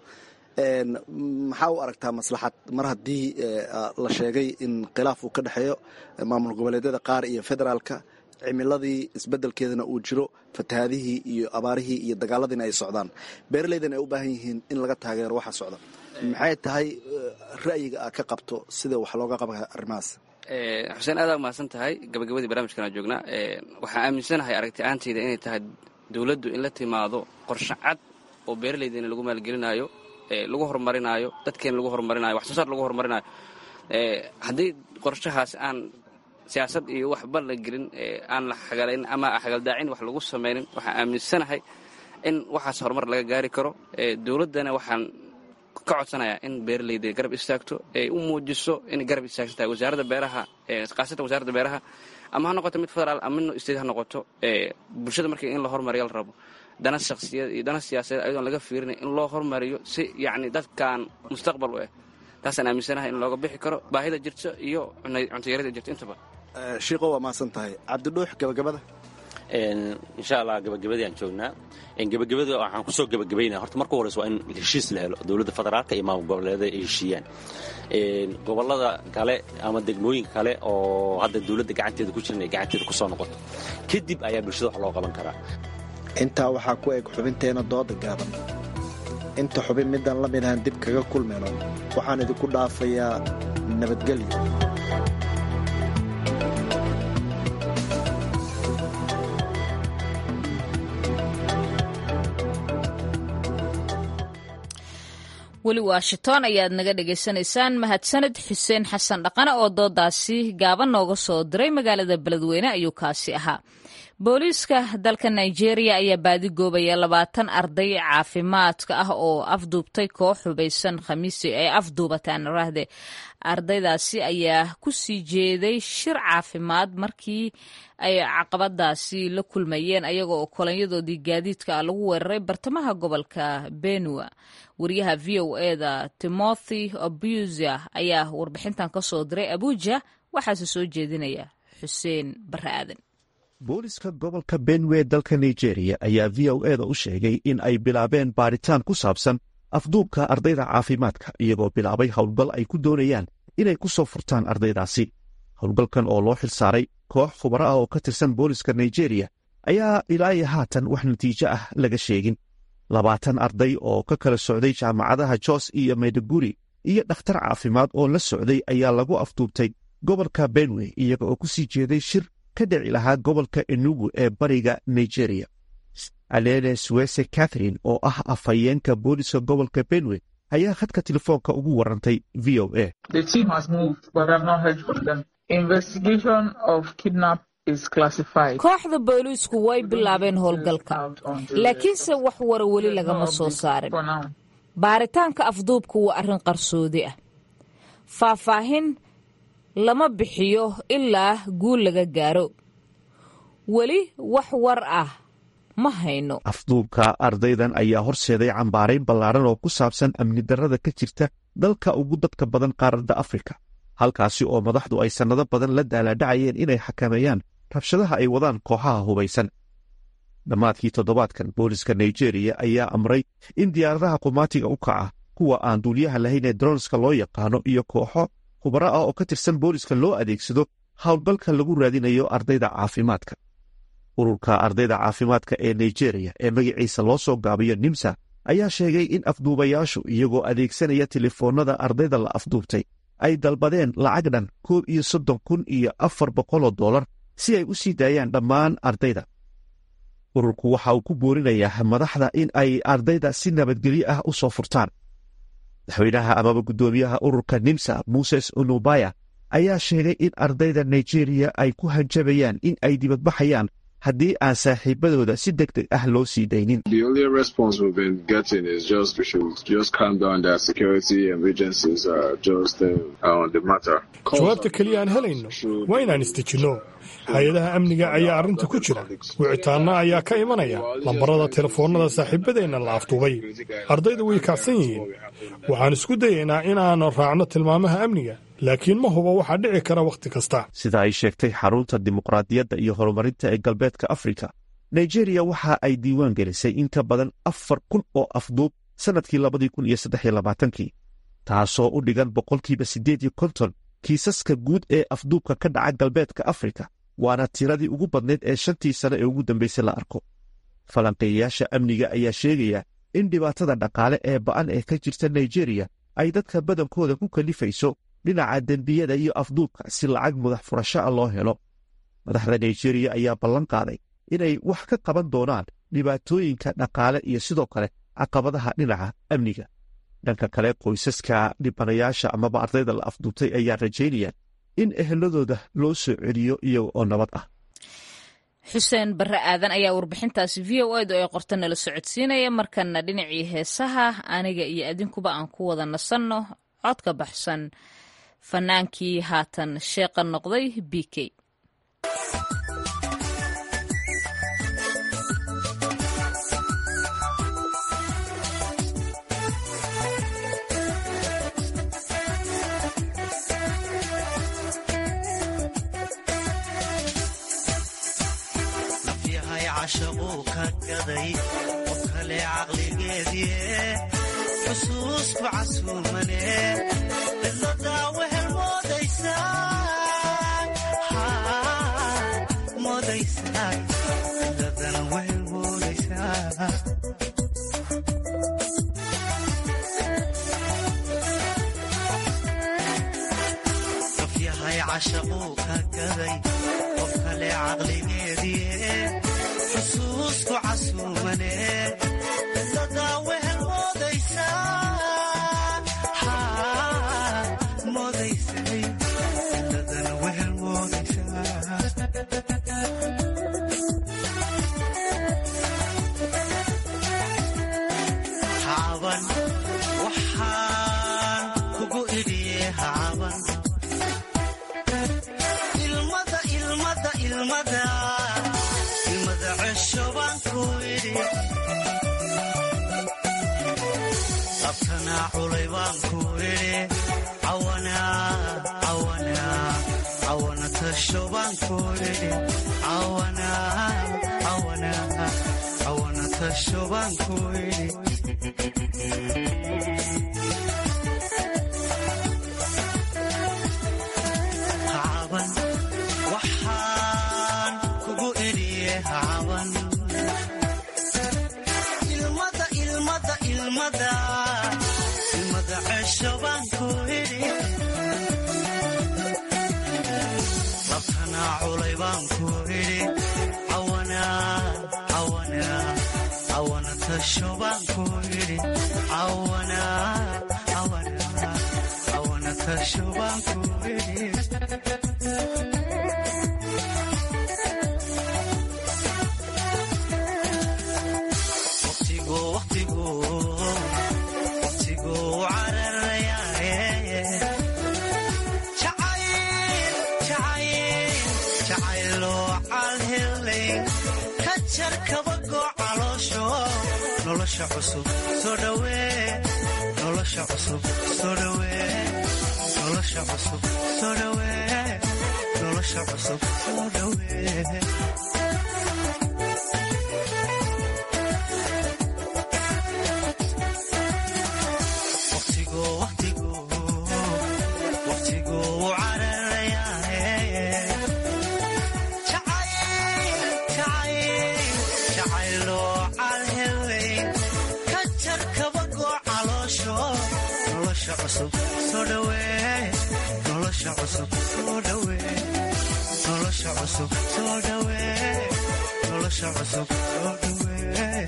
maxaa u aragtaa maslaxad mar haddii la sheegay in khilaaf uu ka dhexeeyo maamul goboleedyada qaar iyo federaalka cimiladii isbedelkeedana uu jiro fatahaadihii iyo abaarihii iyo dagaaladiina ay socdaan beeraleydana ay u baahan yihiin in laga taageero waxa socda maxay tahay ra'yiga aad ka qabto sida wax looga qaba arrimahaas xuseen aadaa umahadsan tahay gabagabadii barnaamijkan joognaa waxaan aaminsanahay aragti ahaanteyda inay tahay dowladdu in la timaado qorshe cad oo beeraleydeena lagu maalgelinaayo lagu horumarinaayo dadkeena lagu horumarinayo wax soo saar lagu horumarinayo haddii qorshahaas aan siyaasad iyo waxba la gelin aan la xagalayn ama xagaldaacin wax lagu samaynin waxaan aaminsanahay in waxaas horumar laga gaari karo dowladdana waxaan ka codsanayaa in beeraleyda garab istaagto ay u muujiso inay garab istaagsan tahay wasaaradda beeraha khaasatan wasaaradda beeraha ama ha noqoto mid federaal ama mid state ha noqoto bulshada markii in la horumariyo la rabo dana shakhsiyad iyo dana siyaasadeed ayadoon laga fiirinay in loo horumariyo si yacni dadkan mustaqbal u ah taasaan aaminsanahay in looga bixi karo baahida jirto iyo cuntayarada jirto intaba shiiqo waa mahadsan tahay cabdidhuux gabagabada insha allah gabagabadii aan joognaa gabagabada waxaan kusoo gabagabaynaya horta marka horeysa waa in heshiis la helo dowladda federaalka iyo maamul goboleedyada ay heshiiyaan gobolada kale ama degmooyinka kale oo hadda dowladda gacanteeda ku jiran ay gacanteeda kusoo noqoto kadib ayaa bulshada wax loo qaban karaa intaa waxaa ku eg xubinteena dooda gaaban inta xubin midaan la midaan dib kaga kulmayno waxaan idinku dhaafayaa nabadgelyo weli washington ayaad naga dhagaysanaysaan mahadsaned xuseen xasan dhaqane oo doodaasi gaaban nooga soo diray magaalada beledweyne ayuu kaasi ahaa booliiska dalka nigeria ayaa baadigoobaya labaatan arday caafimaadka ah oo afduubtay koox hubaysan khamiisi ay afduubataan rahde ardaydaasi ayaa ku sii jeeday shir caafimaad markii ay caqabadaasi la kulmayeen ayaga oo kolanyadoodii gaadiidka ah lagu weeraray bartamaha gobolka benua wariyaha v o eda timothy abusia ayaa warbixintan ka soo diray abuja waxaase soo jeedinaya xuseen bare aadan booliska gobolka benwe dalka nigeria ayaa v o eda u sheegay in ay bilaabeen baaritaan ku saabsan afduubka ardayda caafimaadka iyagoo bilaabay howlgal ay ku doonayaan inay ku soo furtaan ardaydaasi howlgalkan oo loo xilsaaray koox khubaro ah oo ka tirsan booliska nigeria ayaa ilaa iyo haatan wax natiijo ah laga sheegin labaatan arday oo ka kala socday jaamacadaha jos iyo mayduguri iyo dhakhtar caafimaad oo la socday ayaa lagu afduubtay gobolka benwe iyaga oo ku sii jeeday shir ka dhici lahaa gobolka enugu ee bariga nigeria alele suwese catherine oo ah afhayeenka booliska gobolka benwe ayaa khadka telefoonka ugu warantay v o a kooxda booliisku way bilaabeen howlgalka laakiinse wax wara weli lagama soo saarin baaritaanka afduubku waa arrin qarsoodi ah faahfaahin lama bixiyo ilaa guul laga gaaro weli wax war ah ma hayno afduubka ardaydan ayaa horseeday cambaarayn ballaadhan oo ku saabsan amni darrada ka jirta dalka ugu dadka badan qaaradda afrika halkaasi oo madaxdu ay sannado badan la daalaadhacayeen inay xakameeyaan rabshadaha ay wadaan kooxaha hubaysan dhammaadkii toddobaadkan booliska nigeriya ayaa amray in diyaaradaha qumaatiga u kaca kuwa aan duuliyaha lahayn ee dronska loo yaqaano iyo kooxo khubaro ah oo ka tirsan booliska loo adeegsado howlgalka lagu raadinayo ardayda caafimaadka ururka ardayda caafimaadka ee nigeriya ee magaciisa loo soo gaabiyo nimsa ayaa sheegay in afduubayaashu iyagoo adeegsanaya telefoonnada ardayda la afduubtay ay dalbadeen lacag dhan koob iyo soddon kun iyo afar boqoloo dollar si ay u sii daayaan dhammaan ardayda ururku waxa uu ku boorinayaa madaxda in ay ardayda si nabadgelyo ah u soo furtaan madaxweynaha amaba guddoomiyaha ururka nimsa muses onubaya ayaa sheegay in ardayda nigeriya ay ku hanjabayaan in ay dibadbaxayaan haddii aan saaxiibadooda si deg deg ah loo sii daynin jawaabta keliya aan helayno waa inaan istejinno hay-adaha amniga ayaa arrinta ku jira wicitaanna ayaa ka imanaya lambarada telefoonnada saaxiibadeenna la afduubay ardayda way kacsan yihiin waxaan isku dayaynaa inaanu raacno tilmaamaha amniga laakiin ma hubo waxaa dhici kara wakhti kasta sida ay sheegtay xarunta dimuqraadiyadda iyo horumarinta ee galbeedka afrika nigeriya waxa ay diiwaan gelisay in ka badan afar kun oo afduub sannadkii labadii kun iyo saddex iyo labaatankii taasoo u dhigan boqolkiiba siddeed iyo konton kiisaska guud ee afduubka ka dhaca galbeedka afrika waana tiradii ugu badnayd ee shantii sane ee ugu dambaysay la arko falanqeeyayaasha amniga ayaa sheegaya in dhibaatada dhaqaale ee ba'an ee ka jirta nigeriya ay dadka badankooda ku kalifayso dhinaca dembiyada iyo afduubka si lacag mudax furasho ah loo helo madaxda nigeriya ayaa ballan qaaday inay wax ka qaban doonaan dhibaatooyinka dhaqaale iyo sidoo kale caqabadaha dhinaca amniga dhanka kale qoysaska dhibanayaasha amaba ardayda la afduubtay ayaa rajaynayaan in eheladooda loo soo celiyo iyaga oo nabad ah xuseen barre aadan ayaa warbixintaasi v o edu ee qorta nala socodsiinaya markana dhinacii heesaha aniga iyo adinkuba aan ku wada nasanno cod ka baxsan fanaankii haatan sheeqa noqday b k shaquu ka gaday qof kale caqligeedie xusuusku casuumane cidladaa wehel moodaysaa cidladana wehel moodaysaa qof yahay cashaquu ka gaday qof kale caqligeedie xusuusku casuumane cidladaa wehel moodaysaa caban waxaan kugu idhiye ha caban ilmada ilmada ilmada ilmada cesho baan ku idhi labtanaa culay baan ku idhi cawana cawana cawana tasho baan ku idhi cawana cawana cawana tasho baan ku idhi hacaban waxaan kugu idhiye hacaban ilmada ilmada ilmada ilmada cesho baan ku idhi labtanaa culay baan ku idhi cawana cawana cawana tasho baan ku idhi cawana cawana cawana tasho baan ku idhi waqtigu waqtigu waqtigu cararayaaye jacayl jacayl jacayloo calhelay ka jar kabagoo caloosho nolosha cusub soo dhawee nolosha cusub soo dhawee nolosha cusub soo dhawee nolosha cusub soo dhawee waqtigu waqtigu waqtigu cararayaaye jacayl jacayl jacayloo calhelay ka jar kabagoo caloosho nolosha cusub soo dhawee nolosha cusub soo dhawee nolosha cusub soo dhawee nolosha cusub soo dhawee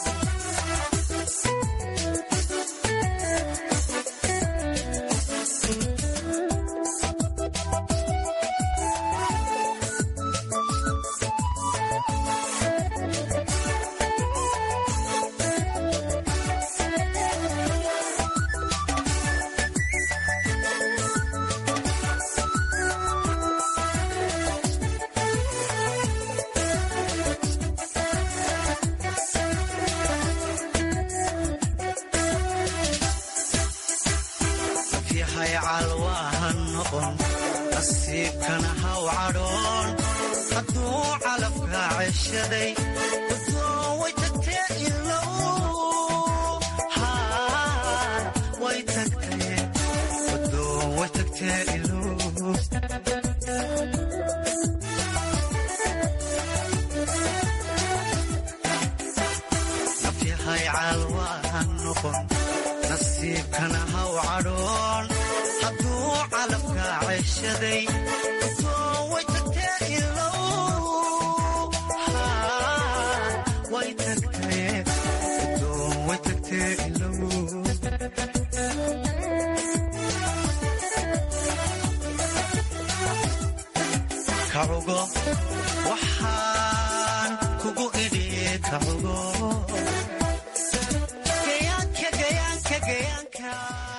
yahay calwaaha noqon nasiibkana haw cadhoon hadduu calafka ceshaday udoo way tagtee ilow haa way tagtee udoo way tagtee ilow nafyahay calwaaha noqon nasiibkana haw cadhoon hadduu calafka ceshaday udoo way tagtee ilow haa way tagtee udoo way tagtee ilow kacugo waxaan kugu idhi kacugo gayaanka gayaanka gayaanka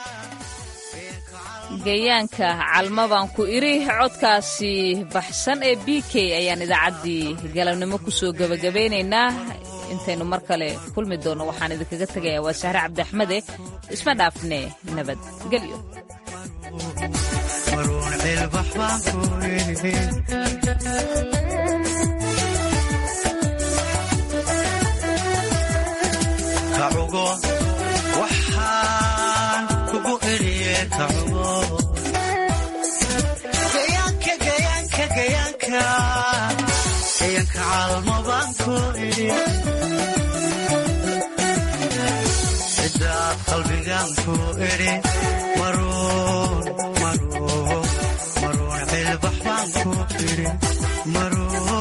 gayaanka calma baan ku idhi codkaasi baxsan ee b k ayaan idaacaddii galabnimo kusoo gebagabeynaynaa intaynu mar kale kulmi doonno waxaan idinkaga tegayaa waa sahre cabdiaxmede isma dhaafne nabadgelyo maruun cilbax baan ku idhi kacugo waxaan kugu idhiye kacugo gayaanka gayaanka gayaanka gayaanka caalmo baan ku idhi ciddaad qalbigaan ku idhi maruun maruun maruun cilbax baan ku idhi maruun